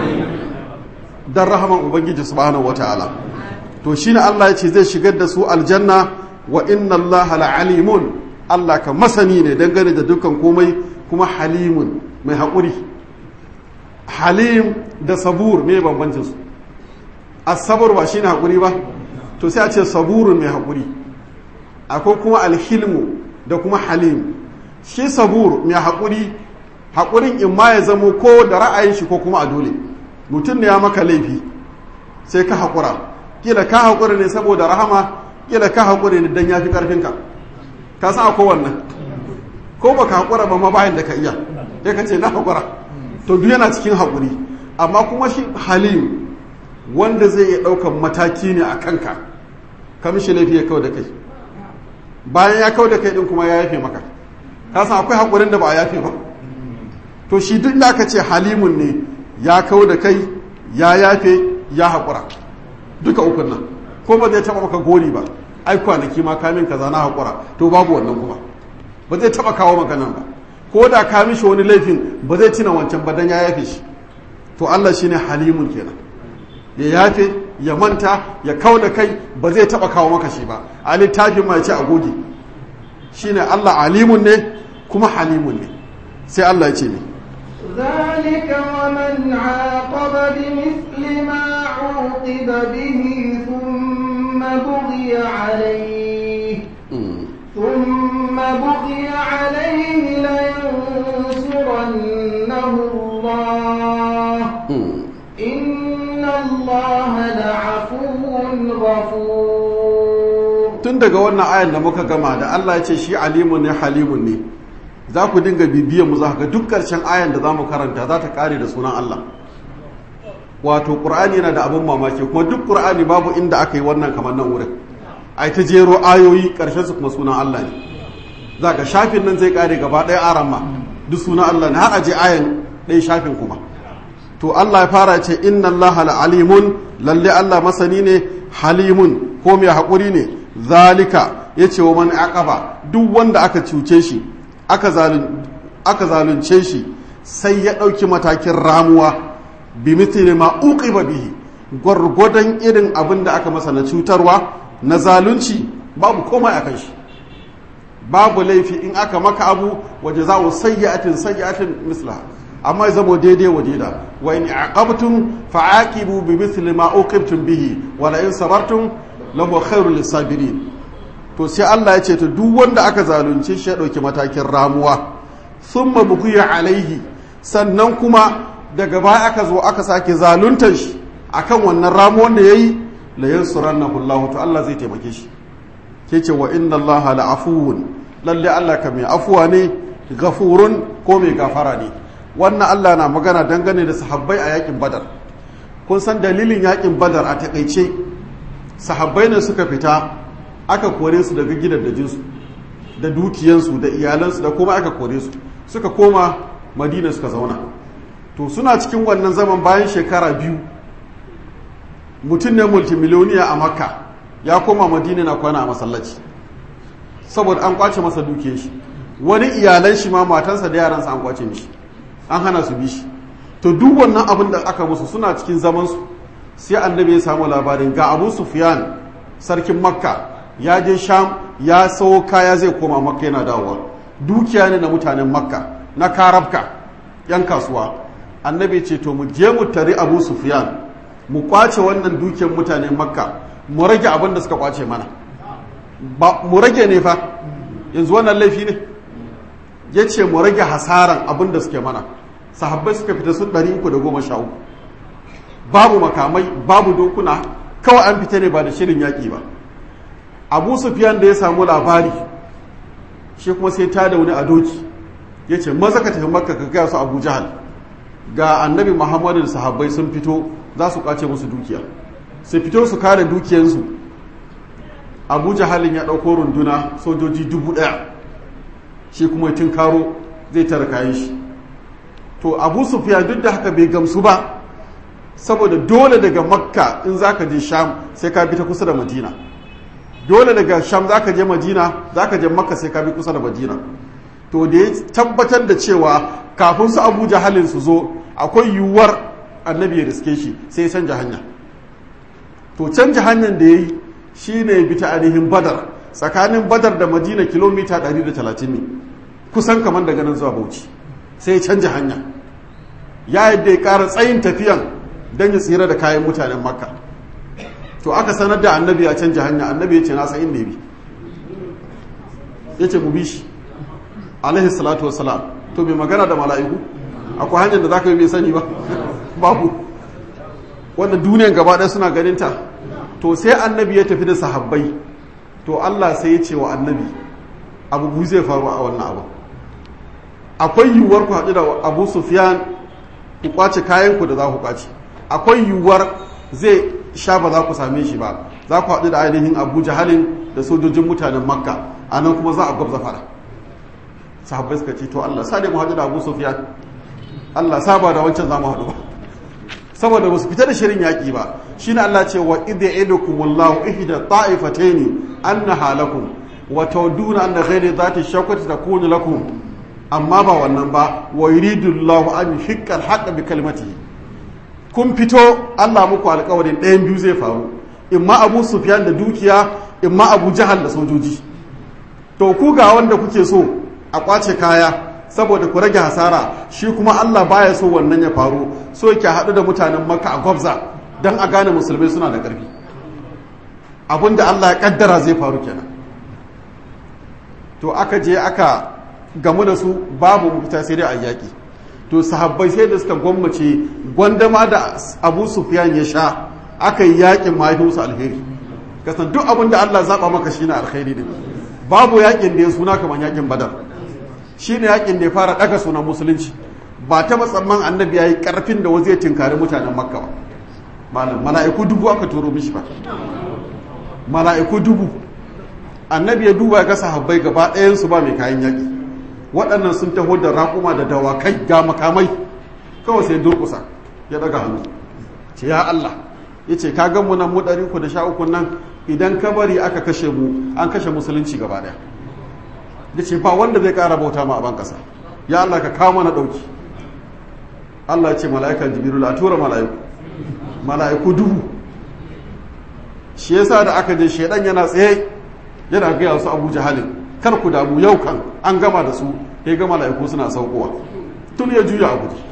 dan rahaman ubangiji subhanahu wataala to shine Allah ya ce zai shigar da su aljanna wa inna Allah la'alimun Allah ka masani ne dangane da dukkan komai kuma halimun mai haƙuri halim da sabur mai bambancin su asabar ba shine haƙuri ba to sai a ce saburun mai haƙuri akwai kuma alhilmu da kuma halim shi sabur mai haƙuri haƙurin in ma ya zamo ko da ra'ayin shi ko kuma a dole mutum ne ya maka laifi sai ka haƙura kila ka haƙura ne saboda rahama kila ka haƙura ne don ya fi ƙarfinka ka san akwai wannan ko ba ka haƙura ba ma bayan da ka iya sai ka ce na haƙura to duk yana cikin haƙuri amma kuma shi halim wanda zai iya ɗaukan mataki ne a kanka ka mishi laifi ya kawo da kai bayan ya kawo da kai ɗin kuma ya yafe maka ka san akwai haƙurin da ba a yafe ba to shi duk da aka ce halimun ne ya kawo da kai ya yafe ya haƙura duka ukun nan ko ba zai taɓa maka gori ba ai kwanaki ma kamin kaza na haƙura to babu wannan kuma ba zai taɓa kawo maka nan ba ko da ka mishi wani laifin ba zai tuna wancan ba dan ya yafe shi to Allah shine halimun kenan ya yafe ya manta ya kawo da kai ba zai taɓa kawo maka shi ba a littafin ma ya ce a goge shine Allah alimun ne kuma halimun ne sai Allah ya ce ne ذلك ومن عاقب بمثل ما عوقب به ثم بغي عليه ثم بغي عليه لينصرنه الله إن الله لعفو غفور tun daga wannan ayan da muka gama da Allah ya ce shi alimun ne halimun ne za ku dinga bibiyan mu za ga duk ƙarshen ayan da za mu karanta za ta kare da sunan Allah wato ƙur'ani yana da abin mamaki kuma duk ƙur'ani babu inda aka yi wannan kamar nan wurin ai ta jero ayoyi ƙarshen su kuma sunan Allah ne za ka shafin nan zai kare gaba ɗaya aran ma duk sunan Allah ne har a je ayan ɗaya shafin kuma to Allah ya fara ce inna Allah alimun lalle Allah masani ne halimun ko mai haƙuri ne zalika ya ce wa man aqaba duk wanda aka cuce shi aka zalunce shi sai ya ɗauki matakin ramuwa bi mithli ma uqiba bihi gwargwadon irin abin da aka masa na cutarwa na zalunci babu komai akan shi babu laifi in aka maka abu waje za a sayyatin sayyatin misla amma zamo daidai wa daida wa in aqabtum fa'aqibu bi mithli ma uqibtum bihi wa la in sabartum lahu khairul lisabirin to sai Allah ya ce to duk wanda aka zalunce shi ya dauki matakin ramuwa thumma buqiya alaihi sannan kuma daga baya aka zo aka sake zaluntar shi akan wannan ramuwan da yayi la yansurannahu Allah to Allah zai taimake shi ke ce wa inna allaha la'afuwun lalle Allah ka mai afuwa ne gafurun ko mai gafara ne wannan Allah na magana dangane da sahabbai a yakin badar kun san dalilin yakin badar a takaice sahabbai ne suka fita aka kore su daga gidajensu da dukiyansu da iyalansu da kuma aka kore su suka koma madina suka zauna to suna cikin wannan zaman bayan shekara biyu mutum ne multimiliyoniya a makka ya koma madina na kwana a masallaci saboda an kwace masa duke shi wani iyalan shi ma matansa da yaransa an kwace mishi an hana su bi shi to duk wannan abin da aka musu suna cikin zaman su sai annabi ya samu labarin ga abu sufyan sarkin makka ya je sham ya sawo kaya zai koma makka yana dawowa dukiya ne na mutanen makka na karabka yan kasuwa annabi ce to mu je mu tari abu sufyan mu kwace wannan dukiyar mutanen makka mu rage abin da suka kwace mana ba mu rage ne fa yanzu wannan laifi ne ya ce mu rage hasaran abin da suke mana sahabbai suka fita sun ɗari uku da goma sha uku babu makamai babu dokuna kawai an fita ne ba da shirin yaƙi ba abu sufiyan da ya samu labari shi kuma sai ta da wani a doki ya ce maza ka tafi makka ka gaya su abu jahal ga annabi muhammadu da sahabbai sun fito za su kwace musu dukiya su fito su kare dukiyansu abu jahalin ya ɗauko runduna sojoji dubu ɗaya shi kuma tun karo zai tara kayan shi to abu sufiya duk da haka bai gamsu ba saboda dole daga makka in za ka je sham sai ka bi ta kusa da madina dole daga sham za ka je madina za ka je makka sai ka bi kusa da madina to da ya tabbatar da cewa kafin su abu jahalin su zo akwai yiwuwar annabi ya riske shi sai ya canja hanya to canja hanyar da ya yi shi ne bi ta ainihin badar tsakanin badar da madina kilomita 130 ne kusan kamar daga nan zuwa bauchi sai ya canja hanya ya yadda ya ƙara tsayin tafiyan don ya tsira da kayan mutanen makka to aka sanar da annabi a canja hanya annabi ya ce nasa inda bi ya ce mu bi shi alaihi salatu wasalam to bai magana da mala'iku akwai hanyar da za ka yi bai sani ba babu wanda duniyan gaba ɗaya suna ganinta to sai annabi ya tafi da sahabbai to Allah sai ya ce wa annabi abu zai faru a wannan abu akwai yiwuwar ku haɗu da abu sufyan ku kwace kayanku da za ku kwace akwai yiwuwar zai sha ba za ku same shi ba za ku haɗu da ainihin abu jahalin da sojojin mutanen makka a nan kuma za a gwabza fara sahabbai suka ce to Allah sa mu haɗu da abu sufyan Allah saba da wancan za mu haɗu ba saboda ba su fita da shirin yaƙi ba shi ne Allah ce wa idda idukum wallahu ihda ta'ifataini annaha lakum wa tawduna anna ghayra dhati shawkati takunu lakum amma ba wannan ba wa yuridu Allahu an yuhiqqa al bi kalimatihi kun fito Allah muku alƙawarin ɗayan biyu zai faru imma Abu Sufyan da dukiya imma Abu Jahal da sojoji to ku ga wanda kuke so a kwace kaya saboda ku rage hasara shi kuma Allah baya so wannan ya faru so yake haɗu da mutanen Makka a gwabza don a gane musulmai suna da ƙarfi abinda Allah ya kaddara zai faru kenan to aka je aka gamu da su babu mafita sai dai a yaƙi to sahabbai sai da suka gwammace gwandama da abu sufyan ya sha aka yi yaƙin mahaifinsu alheri kasan duk abin da Allah zaɓa maka shi na alheri ne babu yaƙin da ya suna kamar yaƙin badar shine yakin da ya fara daga sunan musulunci ba ta matsamman annabi yayi karfin da zai tinkari mutanen makka ba malam mala'iku dubu aka turo mishi ba mala'iku dubu annabi ya duba ga sahabbai gaba ɗayan su ba mai kayan yaki waɗannan sun taho da raƙuma da dawakai ga makamai kawai sai durƙusa ya daga hannu ce ya Allah ya ce ka gan mu nan mu ɗari ku da sha uku nan idan ka bari aka kashe mu an kashe musulunci gaba ɗaya ya ce ba wanda zai ƙara bauta ma a ban ƙasa ya Allah ka kawo mana ɗauki Allah ya ce mala'ikan jibiru a tura mala'iku mala'iku dubu shi yasa da aka je shaidan yana tsaye yana gaya su abu jahalin kar ku damu yau kan an gama da su ya ga mala'iku suna saukowa tun ya juya a guji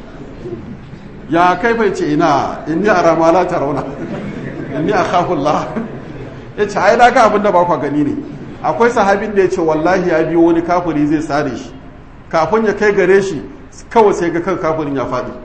ya kai bai ce ina inni a ramala ta rauna inni a khafullah ya ce ai daga abin da ba kwa gani ne akwai sahabin da ya ce wallahi ya biyo wani kafiri zai sare shi kafin ya kai gare shi kawai sai ga kan kafirin ya faɗi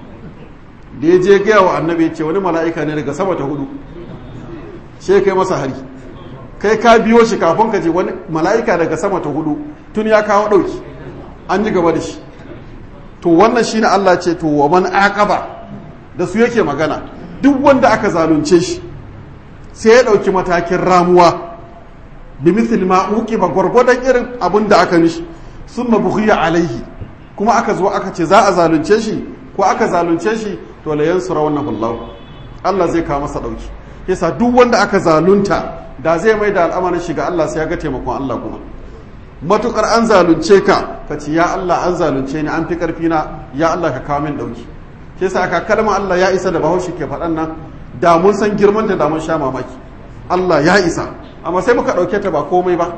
da ya je gaya wa annabi ya ce wani mala'ika ne daga sama ta hudu sai kai masa hari kai ka biyo shi kafin ka je wani mala'ika daga sama ta hudu tun ya kawo ɗauki an yi gaba da shi to wannan shine Allah ce to wa man aqaba da su yake magana duk wanda aka zalunce shi sai ya dauki matakin ramuwa bi mithl ma uqiba gurgudan irin abin da aka nishi summa bughiya alaihi kuma aka zo aka ce za a zalunce shi ko aka zalunce shi to la yansurawnahu Allah Allah zai kawo masa dauki yasa duk wanda aka zalunta da zai mai da al'amarin shi ga Allah sai ya ga taimakon Allah kuma matukar an zalunce ka ka ce ya Allah an zalunce ni an fi karfi na ya Allah ka kawo min dauki ke sa aka kalma Allah ya isa da bahaushe ke faɗan nan da mun san girman ta da mun sha mamaki Allah ya isa amma sai muka ɗauke ta ba komai ba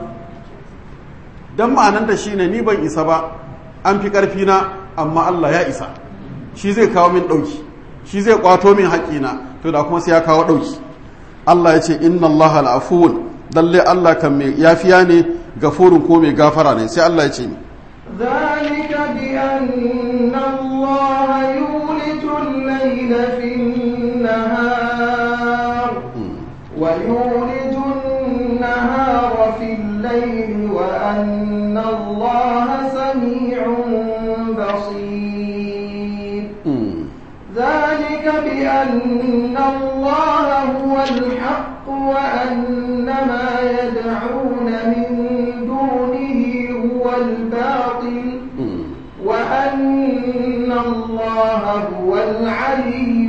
dan ma'anan da shine ni ban isa ba an fi karfi na amma Allah ya isa shi zai kawo min dauki shi zai kwato min haƙina to da kuma sai ya kawo dauki Allah ya ce inna Allah al'afuwun lalle Allah kan mai yafiya ne gafurun ko mai gafara ne sai Allah ya ce ni ذلك بأن الله يولج الليل في النهار ويولج النهار في الليل وأن الله سميع بصير ذلك بأن الله هو الحق وأن ما يدعون من دونه هو الباطل وأن الله هو العلي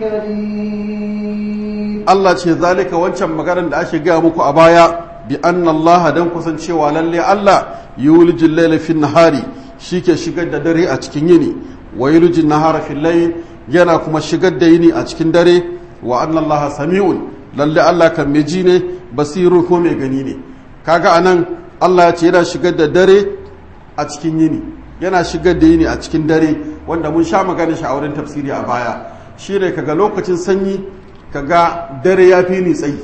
الكريم Allah ce zalika wancan maganar da ake gaya muku a baya bi anna Allah dan kusancewa lalle Allah yulijul layla fin nahari shike shigar da dare a cikin yini wa yulijul nahara fil layl yana kuma shigar da yini a cikin dare wa anna Allah sami'un lalle Allah kan mai ji ne basiru ko mai gani ne kaga anan Allah ya ce yana shigar da dare a cikin yini yana shigar da yini a cikin dare wanda mun sha magana shi a wurin tafsiri a baya shine kaga lokacin sanyi kaga dare ya fi ni tsayi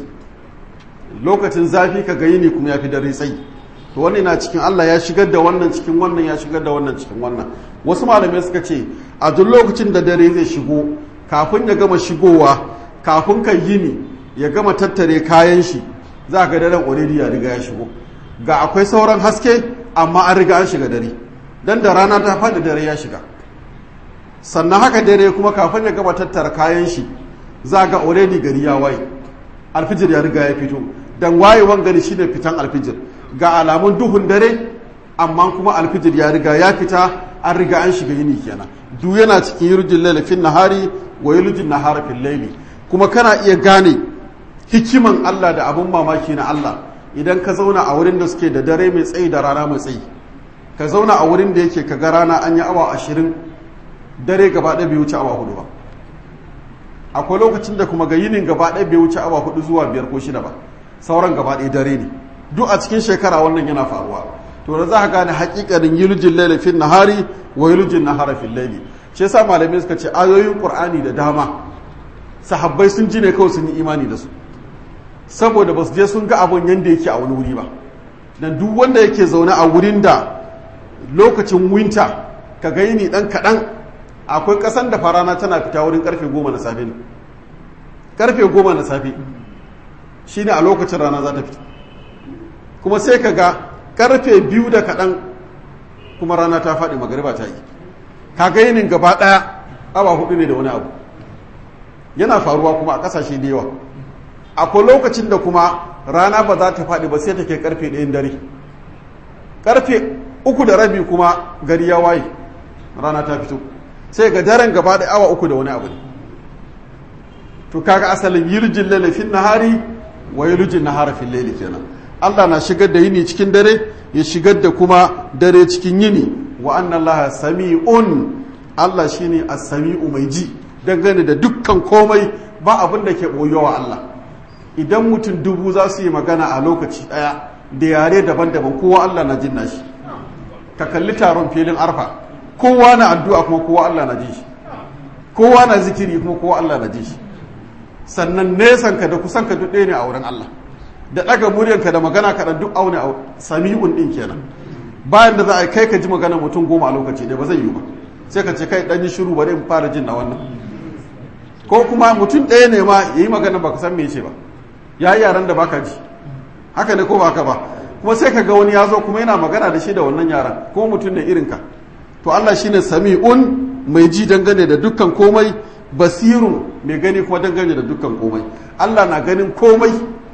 lokacin zafi kaga yini kuma ya fi dare tsayi to wannan na cikin Allah ya shigar da wannan cikin wannan ya shigar da wannan cikin wannan wasu malamai suka ce a duk lokacin da dare zai shigo kafin ya gama shigowa kafin kan yini ya gama tattare kayan shi za ga daren already ya riga ya shigo ga akwai sauran haske amma an riga an shiga dare dan da rana ta faɗi dare ya shiga sannan haka dare kuma kafin ya gama tattara kayan shi za ga already gari ya waye alfijir ya riga ya fito dan wayewan gari shine fitan alfijir ga alamun duhun dare amma kuma alfijir ya riga ya fita an riga an shiga yini kenan duk yana cikin yurjin laila fin nahari wa yurjin nahara fil laili kuma kana iya gane hikiman Allah da abun mamaki na Allah idan ka zauna a wurin da suke da dare mai tsayi da rana mai tsayi ka zauna a wurin da yake ka ga rana an yi awa ashirin dare gaba ɗaya bai wuce awa hudu ba akwai lokacin da kuma ga yinin gaba ɗaya bai wuce awa hudu zuwa biyar ko shida ba sauran gaba ɗaya dare ne duk a cikin shekara wannan yana faruwa to da za ka gane hakikanin yulujin laila fil nahari wa yulujin nahara fil laili shi yasa malamai suka ce ayoyin qur'ani da dama sahabbai sun ji ne kawai sun yi imani da su saboda ba su je sun ga abun yanda yake a wani wuri ba dan duk wanda yake zaune a wurin da lokacin winter ka ga yini dan kaɗan akwai ƙasan da farana tana fita wurin karfe goma na safe ne karfe goma na safe shine a lokacin rana za ta fita kuma sai ka ga karfe biyu da kaɗan kuma rana ta faɗi magariba ta yi kaga yinin gaba ɗaya awa hudu ne da wani abu yana faruwa kuma a ƙasashe da yawa akwai lokacin da kuma rana ba za ta faɗi ba sai ta ke karfe ɗayan dare karfe uku da rabi kuma gari ya waye rana ta fito sai ga daren gaba da awa uku da wani abu ne to kaga asalin yirjin lalle fin nahari wa yirjin nahara fil layli kenan Allah na shigar da yini cikin dare ya shigar da kuma dare cikin yini wa anna Allah sami'un Allah shine as-sami'u mai ji dangane da dukkan komai ba abin da ke boyowa Allah idan mutum dubu za su yi magana a lokaci daya da yare daban-daban kowa Allah na jin nashi ka kalli taron filin arfa kowa na addu'a kuma kowa Allah na ji shi kowa na zikiri kuma kowa Allah na ji shi sannan nesan ka da kusan ka duk ɗaya ne a wurin Allah da ɗaga muryanka da magana ka duk aune a sami'un ɗin kenan bayan da za a kai ka ji magana mutum goma a lokaci ɗaya ba zai yi ba sai ka ce kai ɗan yi shiru bari in fara jin na wannan ko kuma mutum ɗaya ne ma ya yi magana ba ka san me ce ba ya yi yaran da baka ji haka ne ko ba ka ba kuma sai ka ga wani ya zo kuma yana magana da shi da wannan yaran kuma mutum ne irinka to Allah shine sami'un mai ji dangane da dukkan komai basirun mai gani kuma dangane da dukkan komai Allah na ganin komai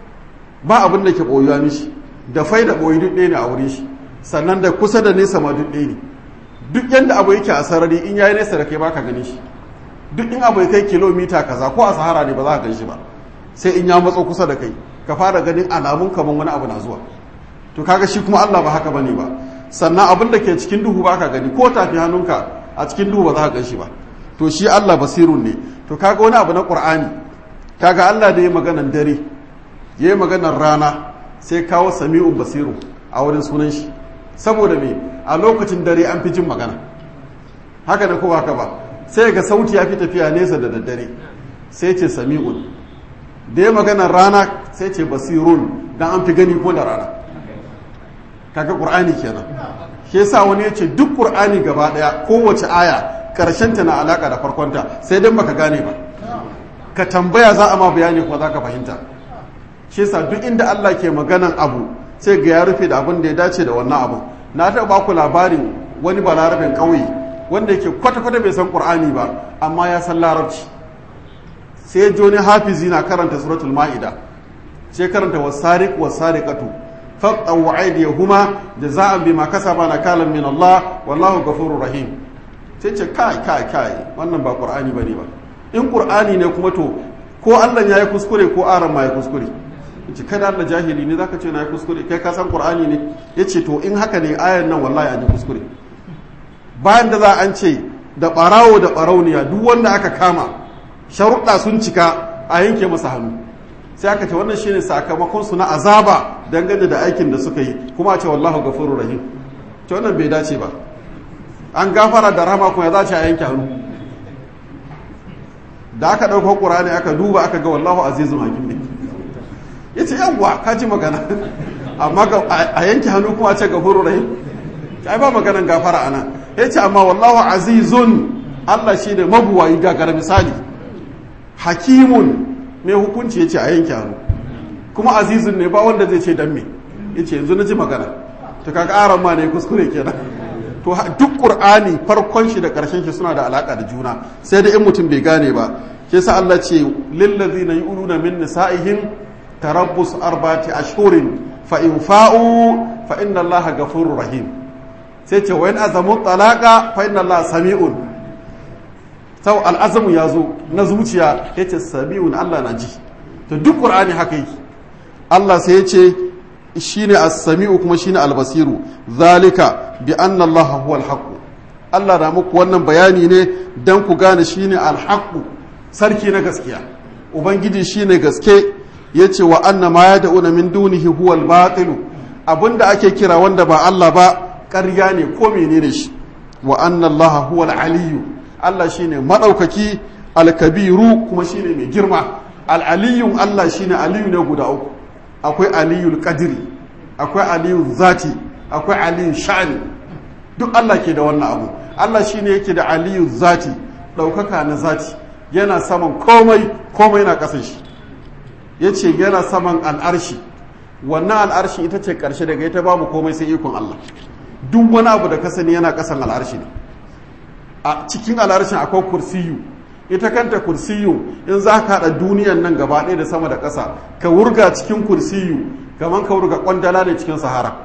ba abin da ke boyuwa mishi da fai da boyi duk ɗaya ne a wurin shi sannan da kusa da nesa ma duk ɗaya ne duk yanda abu yake a sarari in yayi nesa da kai baka ganin shi duk in abu ya kai kilomita kaza ko a sahara ne ba za ka gan shi ba sai in ya matso kusa da kai ka fara ganin alamun kaman wani abu na zuwa to kaga shi kuma Allah ba haka bane ba sannan abin da ke cikin duhu baka gani ko tafi hannunka a cikin duhu ba za ka gan shi ba to shi Allah basirun ne to kaga wani abu na Qur'ani kaga Allah da ya maganan dare ya yi maganar rana sai kawo sami'un basiru a wurin sunan shi saboda me a lokacin dare an fi jin magana haka da kowa haka ba sai ga sauti ya fi tafiya nesa da daddare sai ce sami'un da ya maganar rana sai ce basirun dan an fi gani ko da rana kaga qur'ani kenan shi yasa wani ya ce duk qur'ani gaba daya kowace aya karshen ta na alaka da farkonta sai dan baka gane ba ka tambaya za a ma bayani kuma za ka fahimta shi yasa duk inda Allah ke maganan abu sai ga ya rufe da abin da ya dace da wannan abu na taɓa ba ku labarin wani balarabin ƙauye wanda yake kwata-kwata bai san ƙur'ani ba amma ya san larabci sai joni hafizi na karanta suratul ma'ida sai karanta wasariq wasariqatu faqaw aydiyahuma jaza'an bima kasaba nakalan min Allah wallahu ghafurur rahim sai ce kai kai kai wannan ba ƙur'ani bane ba in ƙur'ani ne kuma to ko Allah ya yi kuskure ko aran ma ya kuskure ce kada Allah jahili ne zaka ce na yi kuskure kai ka san Qur'ani ne yace to in haka ne ayan nan wallahi an yi kuskure bayan da za an ce da barawo da barauniya duk wanda aka kama sharuɗa sun cika a yanke masa hannu sai aka ce wannan shine sakamakon su na azaba dangane da aikin da suka yi kuma a ce wallahu ghafurur rahim to wannan bai dace ba an gafara da rama kuma ya zace a yanke hannu da aka ɗauko ƙur'ani aka duba aka ga wallahu azizun hakim ne ya ce yawwa ka ji magana amma a yanke hannu kuma ce gafuru rahim ai ba maganan gafara ana ya ce amma wallahu azizun allah shi ne mabuwayi gagara misali hakimun mai hukunci ya ce a yanke hannu kuma azizun ne ba wanda zai ce dan me ya ce yanzu na ji magana ta kaga aran ma ne kuskure kenan to duk qur'ani farkon shi da karshen shi suna da alaka da juna sai da in mutum bai gane ba ke sa Allah ce lillazina yu'luna min nisa'ihim tarabbus arba'ati ashhurin fa in fa'u fa inna Allaha ghafurur rahim sai ce wa in azamu talaqa fa inna Allaha sami'un sau al'azamu ya zo na zuciya yace sami'un Allah na ji to duk qur'ani haka yake Allah sai ya ce shine as-sami'u kuma shine al-basiru zalika bi anna Allah huwa al Allah na muku wannan bayani ne dan ku gane shine al-haqq sarki na gaskiya ubangiji shine gaske yace wa anna ma yad'una min dunihi huwa al-batil abinda ake kira wanda ba Allah ba ƙarya ne ko menene shi wa anna Allah huwa al-aliyyu Allah shine madaukaki al-kabiru kuma shine mai girma al-aliyyun Allah shine aliyu ne guda uku akwai aliyul kadiri akwai aliyul zati akwai aliyul sha'ani duk Allah ke da wannan abu Allah shine yake da aliyul zati ɗaukaka na zati yana saman komai komai na ƙasan shi yace yana saman al'arshi wannan al'arshi ita ce ƙarshe daga ita babu komai sai ikon Allah duk wani abu da ka sani yana kasan al'arshi ne a cikin al'arshin akwai kursiyu ita kanta kursiyu in za ka haɗa duniyan nan gaba ɗaya da sama da ƙasa ka wurga cikin kursiyu kamar ka wurga ƙwandala ne cikin sahara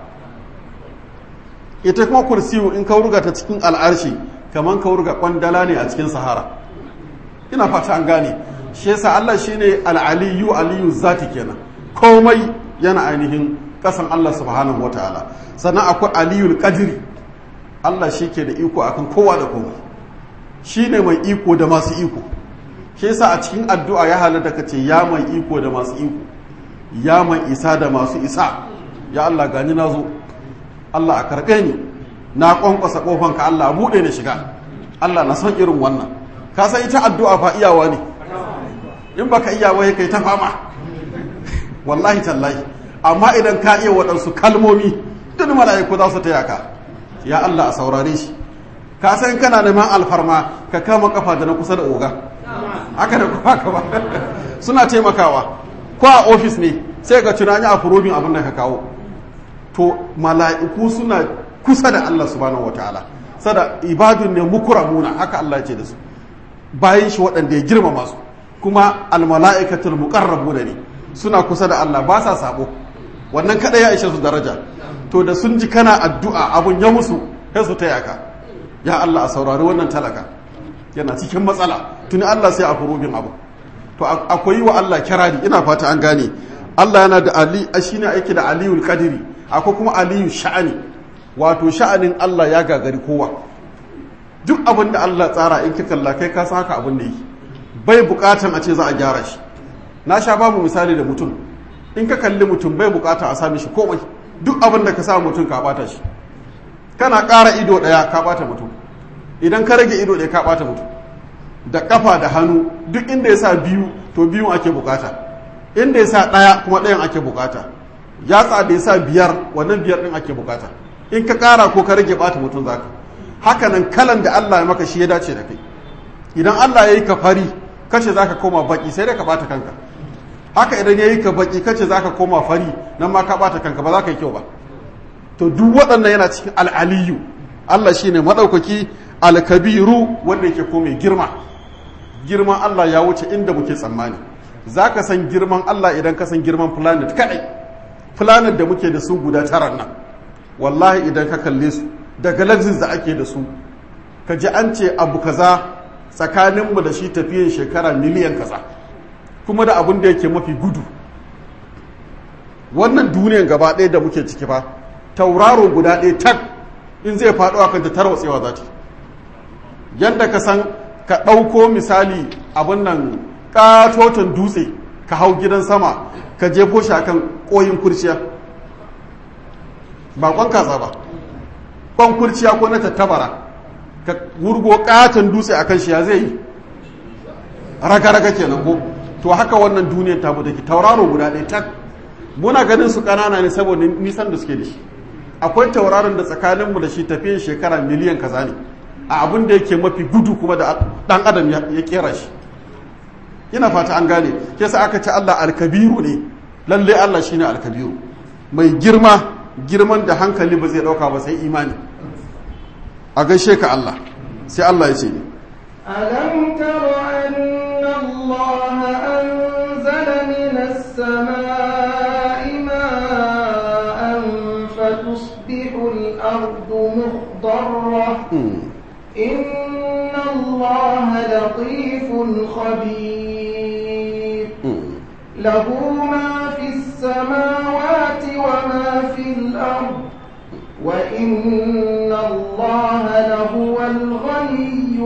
ita kuma kursiyu in ka wurga ta cikin al'arshi kamar ka wurga ƙwandala ne a cikin sahara ina fata an gane shi yasa Allah shine al-aliyu aliyu zati kenan komai yana ainihin ƙasan Allah subhanahu wataala sannan akwai aliyul qadri Allah shi ke da iko akan kowa da komai shi ne mai iko da masu iko shi yasa a cikin addu'a ya halatta ka ce ya mai iko da masu iko ya mai isa da masu isa ya Allah gani na zo Allah a karɓe ni na ƙwanƙwasa ƙofanka Allah a buɗe ni shiga Allah na son irin wannan ka san ita addu'a fa iyawa ne in baka iyawa ya kai ta fama wallahi tallahi amma idan ka iya waɗansu kalmomi duk mala'iku za su taya ka ya Allah a saurare shi ka san kana neman alfarma ka kama kafa da na kusa da oga haka da kuma ka ba suna taimakawa ko a ofis ne sai ga tunani a furobin abin da ka kawo to mala'iku suna kusa da Allah subhanahu wataala sada ibadun ne mukramuna haka Allah ce da su bayan shi waɗanda ya girmama su kuma almala'ikatul muqarrabuna ne suna kusa da Allah ba sa sabo wannan kada ya ishe su daraja to da sun ji kana addu'a abun ya musu sai su taya ka ya Allah a saurari wannan talaka yana cikin matsala tuni Allah sai a furubin abu to akwai wa Allah kirari ina fata an gane Allah yana da ali shine aiki da aliyul qadiri akwai kuma aliyu sha'ani wato sha'anin Allah ya gagari kowa duk abin da Allah tsara in ka kalla kai ka san haka abin da yi bai bukatan a ce za a gyara shi na sha babu misali da mutum in ka kalli mutum bai bukata a sami shi komai duk abin da ka sa mutum ka bata shi kana ƙara ido ɗaya ka bata mutum idan ka rage ido ɗaya ka bata mutum da ƙafa da hannu duk inda ya sa biyu to biyun ake bukata inda ya sa ɗaya kuma ɗayan ake bukata yatsa da ya sa biyar wannan biyar ɗin ake bukata in ka ƙara ko ka rage bata mutum zaka haka nan kalan da Allah ya maka shi ya dace da kai idan Allah ya yi ka fari kace zaka koma baki sai da ka bata kanka haka idan ya yi ka baki kace zaka koma fari nan ma ka bata kanka ba za ka yi kyau ba to duk waɗannan yana cikin al'aliyu Allah shi ne maɗaukaki alkabiru wanda yake kome girma girman Allah ya wuce inda muke tsammani za ka san girman Allah idan ka san girman planet kaɗai planet da muke da su guda tara nan wallahi idan ka kalle su da galaxies da ake da su ka ji an ce abu kaza tsakaninmu da shi tafiyan shekara miliyan kaza kuma da abin da yake mafi gudu wannan duniyan gaba ɗaya da muke ciki fa tauraro guda ɗaya tak in zai faɗo akan ta tarwatsewa za ta yadda ka san ka ɗauko misali abin nan ƙatoton dutse ka hau gidan sama ka jefo shi akan ƙoyin kurciya ba ƙwan kaza ba ƙwan kurciya ko na tattabara ka wurgo ƙaton dutse akan shi ya zai yi raga-raga kenan ko to haka wannan duniyar tamu take tauraro guda ɗaya tak muna ganin su ƙanana ne saboda nisan da suke da shi akwai tauraron da tsakaninmu da shi tafiyan shekara miliyan kaza ne a abin da yake mafi gudu kuma da dan adam ya kera shi ina fata an gane ke sa aka ce Allah alkabiru ne lalle Allah shine alkabiru mai girma girman da hankali ba zai dauka ba sai imani a gaishe ka Allah sai Allah ya ce ni ألم تر أن الله أنزل من السماء ماء فتصبح الأرض مخضرة إن الله لطيف خبير له ما في السماوات وما في الأرض وإن الله لهو الغني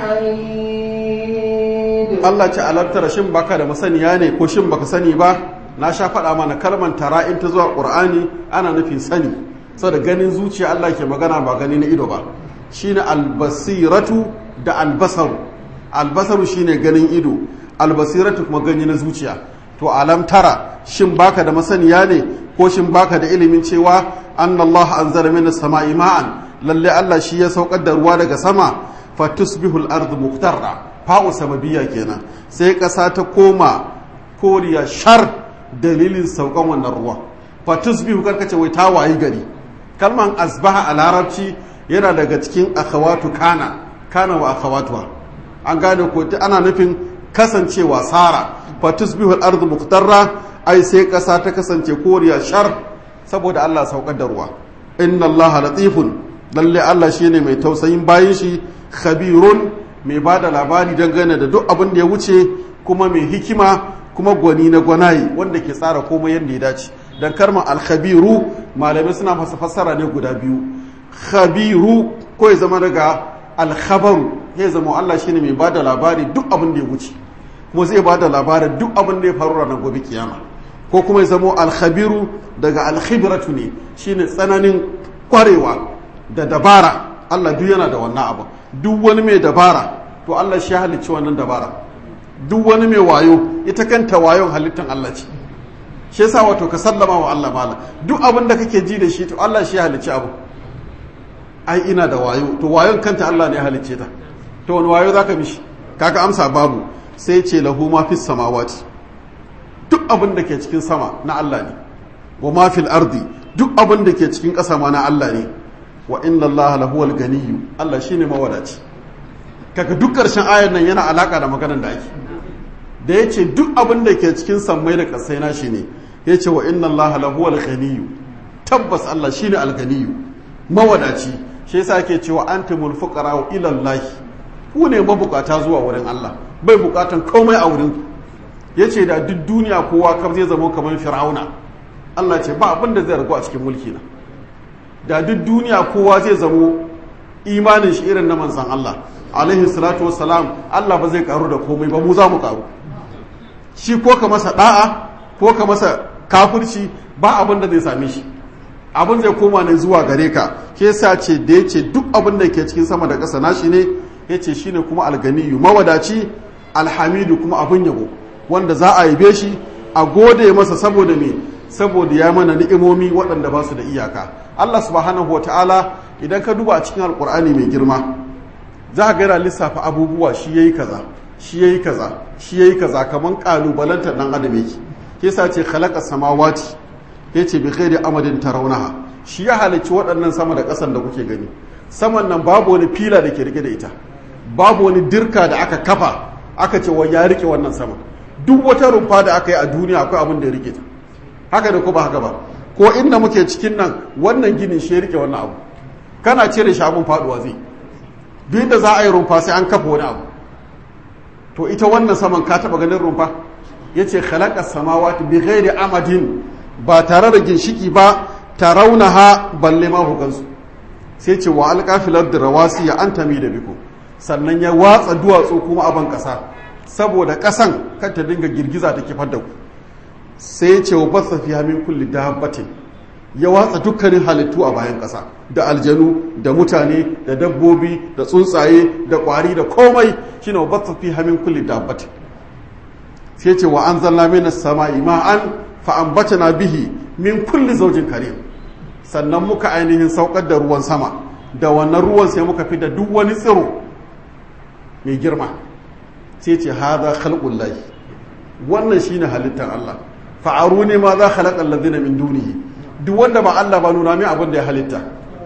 الحميد Allah ce alartar shin baka da masaniya ne ko shin baka sani ba na sha faɗa mana kalmar tara in ta zuwa ƙur'ani ana nufin sani saboda ganin zuciya Allah ke magana ba gani na ido ba shine albasiratu da albasaru albasaru shine ganin ido albasiratu kuma gani na zuciya to alam tara shin baka da masaniya ne ko shin baka da ilimin cewa annallahu anzala minas sama'i ma'an lalle Allah shi ya saukar da ruwa daga sama fatusbihul ardu muqtarra fa'u sababiyya kenan sai ƙasa ta koma koriya shar dalilin saukan wannan ruwa fatusbihu karkace wai ta wayi gari kalman asbaha a larabci yana daga cikin akhawatu kana kana wa akhawatuha an gane ko ana nufin kasancewa sara fa tusbihu al-ardu muqtarra ai sai kasa ta kasance koriya shar saboda Allah saukar da ruwa inna Allah latifun lalle Allah shine mai tausayin bayin shi khabirun mai bada labari dangane da duk abin da ya wuce kuma mai hikima kuma gwani na gwanaye wanda ke tsara komai yadda ya dace dan karma al-khabiru malamai suna masa fassara ne guda biyu khabiru ko ya zama daga al-khabaru ya zama Allah shine mai bada labari duk abin da ya wuce kuma zai bada labarin duk abin da ya faru ranar gobe kiyama ko kuma ya zama al-khabiru daga al-khibratu ne shine tsananin kwarewa da dabara Allah duk yana da wannan abu duk wani mai dabara to Allah shi halicci wannan dabara duk wani mai wayo ita kanta wayon halittan Allah ce shi yasa wato ka sallama wa Allah mala duk abin da kake ji da shi to Allah shi halicci abu ai ina da wayo to wayon kanta Allah ne ya halicce ta to wani wayo zaka mishi kaga amsa babu sai ce lahu ma fis samawati duk abin da ke cikin sama na Allah ne wa ma fil ardi duk abin da ke cikin ƙasa ma na Allah ne wa inna Allah lahuwal ganiyyu Allah shine mawadaci kaga duk ƙarshen ayar nan yana alaka da maganar da ake da yace duk abin da ke cikin sammai da ƙasai na shi ne yace wa inna Allah lahuwal ganiyyu tabbas Allah shine al-ganiyyu mawadaci shi yasa ake cewa antumul fuqara ila Allah ku ne mabukata zuwa wurin Allah bai bukatan komai a wurin yace da duk duniya kowa kam zai zama kamar fir'auna Allah ce ba abin da zai ragu a cikin mulki na da duk duniya kowa zai zamo imanin shi irin na manzan Allah alaihi salatu wassalam Allah ba zai karu da komai ba mu za mu karu shi ko ka masa da'a ko ka masa kafirci ba abin da zai same shi abin zai koma ne zuwa gare ka ke yasa ce da ya ce duk abin da ke cikin sama da ƙasa nashi ne ya ce shi ne kuma alganiyu mawadaci alhamidu kuma abin yabo wanda za a yabe shi a gode masa saboda me saboda ya mana ni'imomi waɗanda ba su da iyaka Allah subhanahu wa ta'ala idan ka duba a cikin alkur'ani mai girma za ka gaira lissafa abubuwa shi yayi kaza shi yayi kaza shi yayi kaza kaman kalubalantar dan adam yake ke sa ce khalaqa samawati yace bi ghairi amadin tarawnaha shi ya halicci waɗannan sama da ƙasan da kuke gani saman nan babu wani fila da ke rike da ita babu wani dirka da aka kafa aka ce wa ya rike wannan sama duk wata rumfa da aka yi a duniya akwai abin da ya rike ta haka da ko ba haka ba ko inda muke cikin nan wannan ginin shi ya rike wannan abu kana cire shi abun faduwa zai duk da za a yi rumfa sai an kafa wani abu to ita wannan saman ka taba ganin rumfa yace khalaqa samawati bi ghairi amadin ba tare da ginshiki ba tarawnaha balle ma ku gansu sai ce wa alqafilar da rawasi ya antami da biku sannan ya watsa duwatsu kuma a ban kasa saboda kasan kan ta dinga girgiza ta kifar da ku sai ce wa basa fi min kulli dabbatin ya watsa dukkanin halittu a bayan ƙasa da aljanu da mutane da dabbobi da tsuntsaye da ƙwari da komai shine wa basa fi min kulli dabbatin sai ce wa anzalna minas sama'i ma'an fa ambatana bihi min kulli zawjin karim sannan muka ainihin saukar da ruwan sama da wannan ruwan sai muka fi da duk wani tsiro mai girma sai ce hadha khalqullahi wannan shine halittar Allah fa'aru ne ma za khalaqa allazina min dunihi duk wanda ba Allah ba nuna mai abin da ya halitta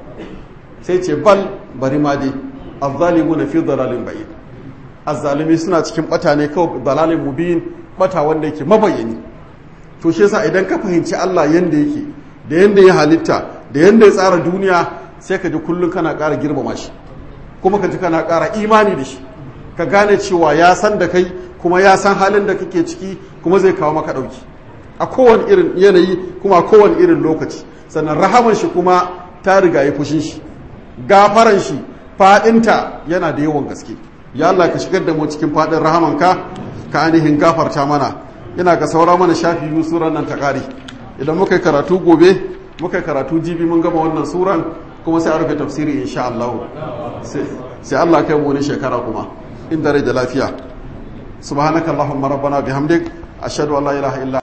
sai ce bal bari ma dai azzalimuna fi dalalin ba'id azzalimi suna cikin bata ne kawai dalalin mubin bata wanda yake mabayani to shi yasa idan ka fahimci Allah yanda yake da yanda ya halitta da yanda ya tsara duniya sai ka ji kullum kana ƙara girmama shi kuma ka ji kana ƙara imani da shi ka gane cewa ya san da kai kuma ya san halin da kake ciki kuma zai kawo maka ɗauki a kowane irin yanayi kuma a kowane irin lokaci sannan rahaman shi kuma ta riga ya fushin shi gafaran shi fadinta yana da yawan gaske ya Allah ka shigar da mu cikin fadin rahamanka ka ainihin gafarta mana ina ga saura mana shafi biyu suran nan ta kare idan muka yi karatu gobe muka yi karatu jibi mun gama wannan suran kuma sai a rufe tafsiri insha Allah sai Allah kai mu wani shekara kuma inda rai da lafiya subhanakallahumma rabbana bihamdik ashhadu an la ilaha illa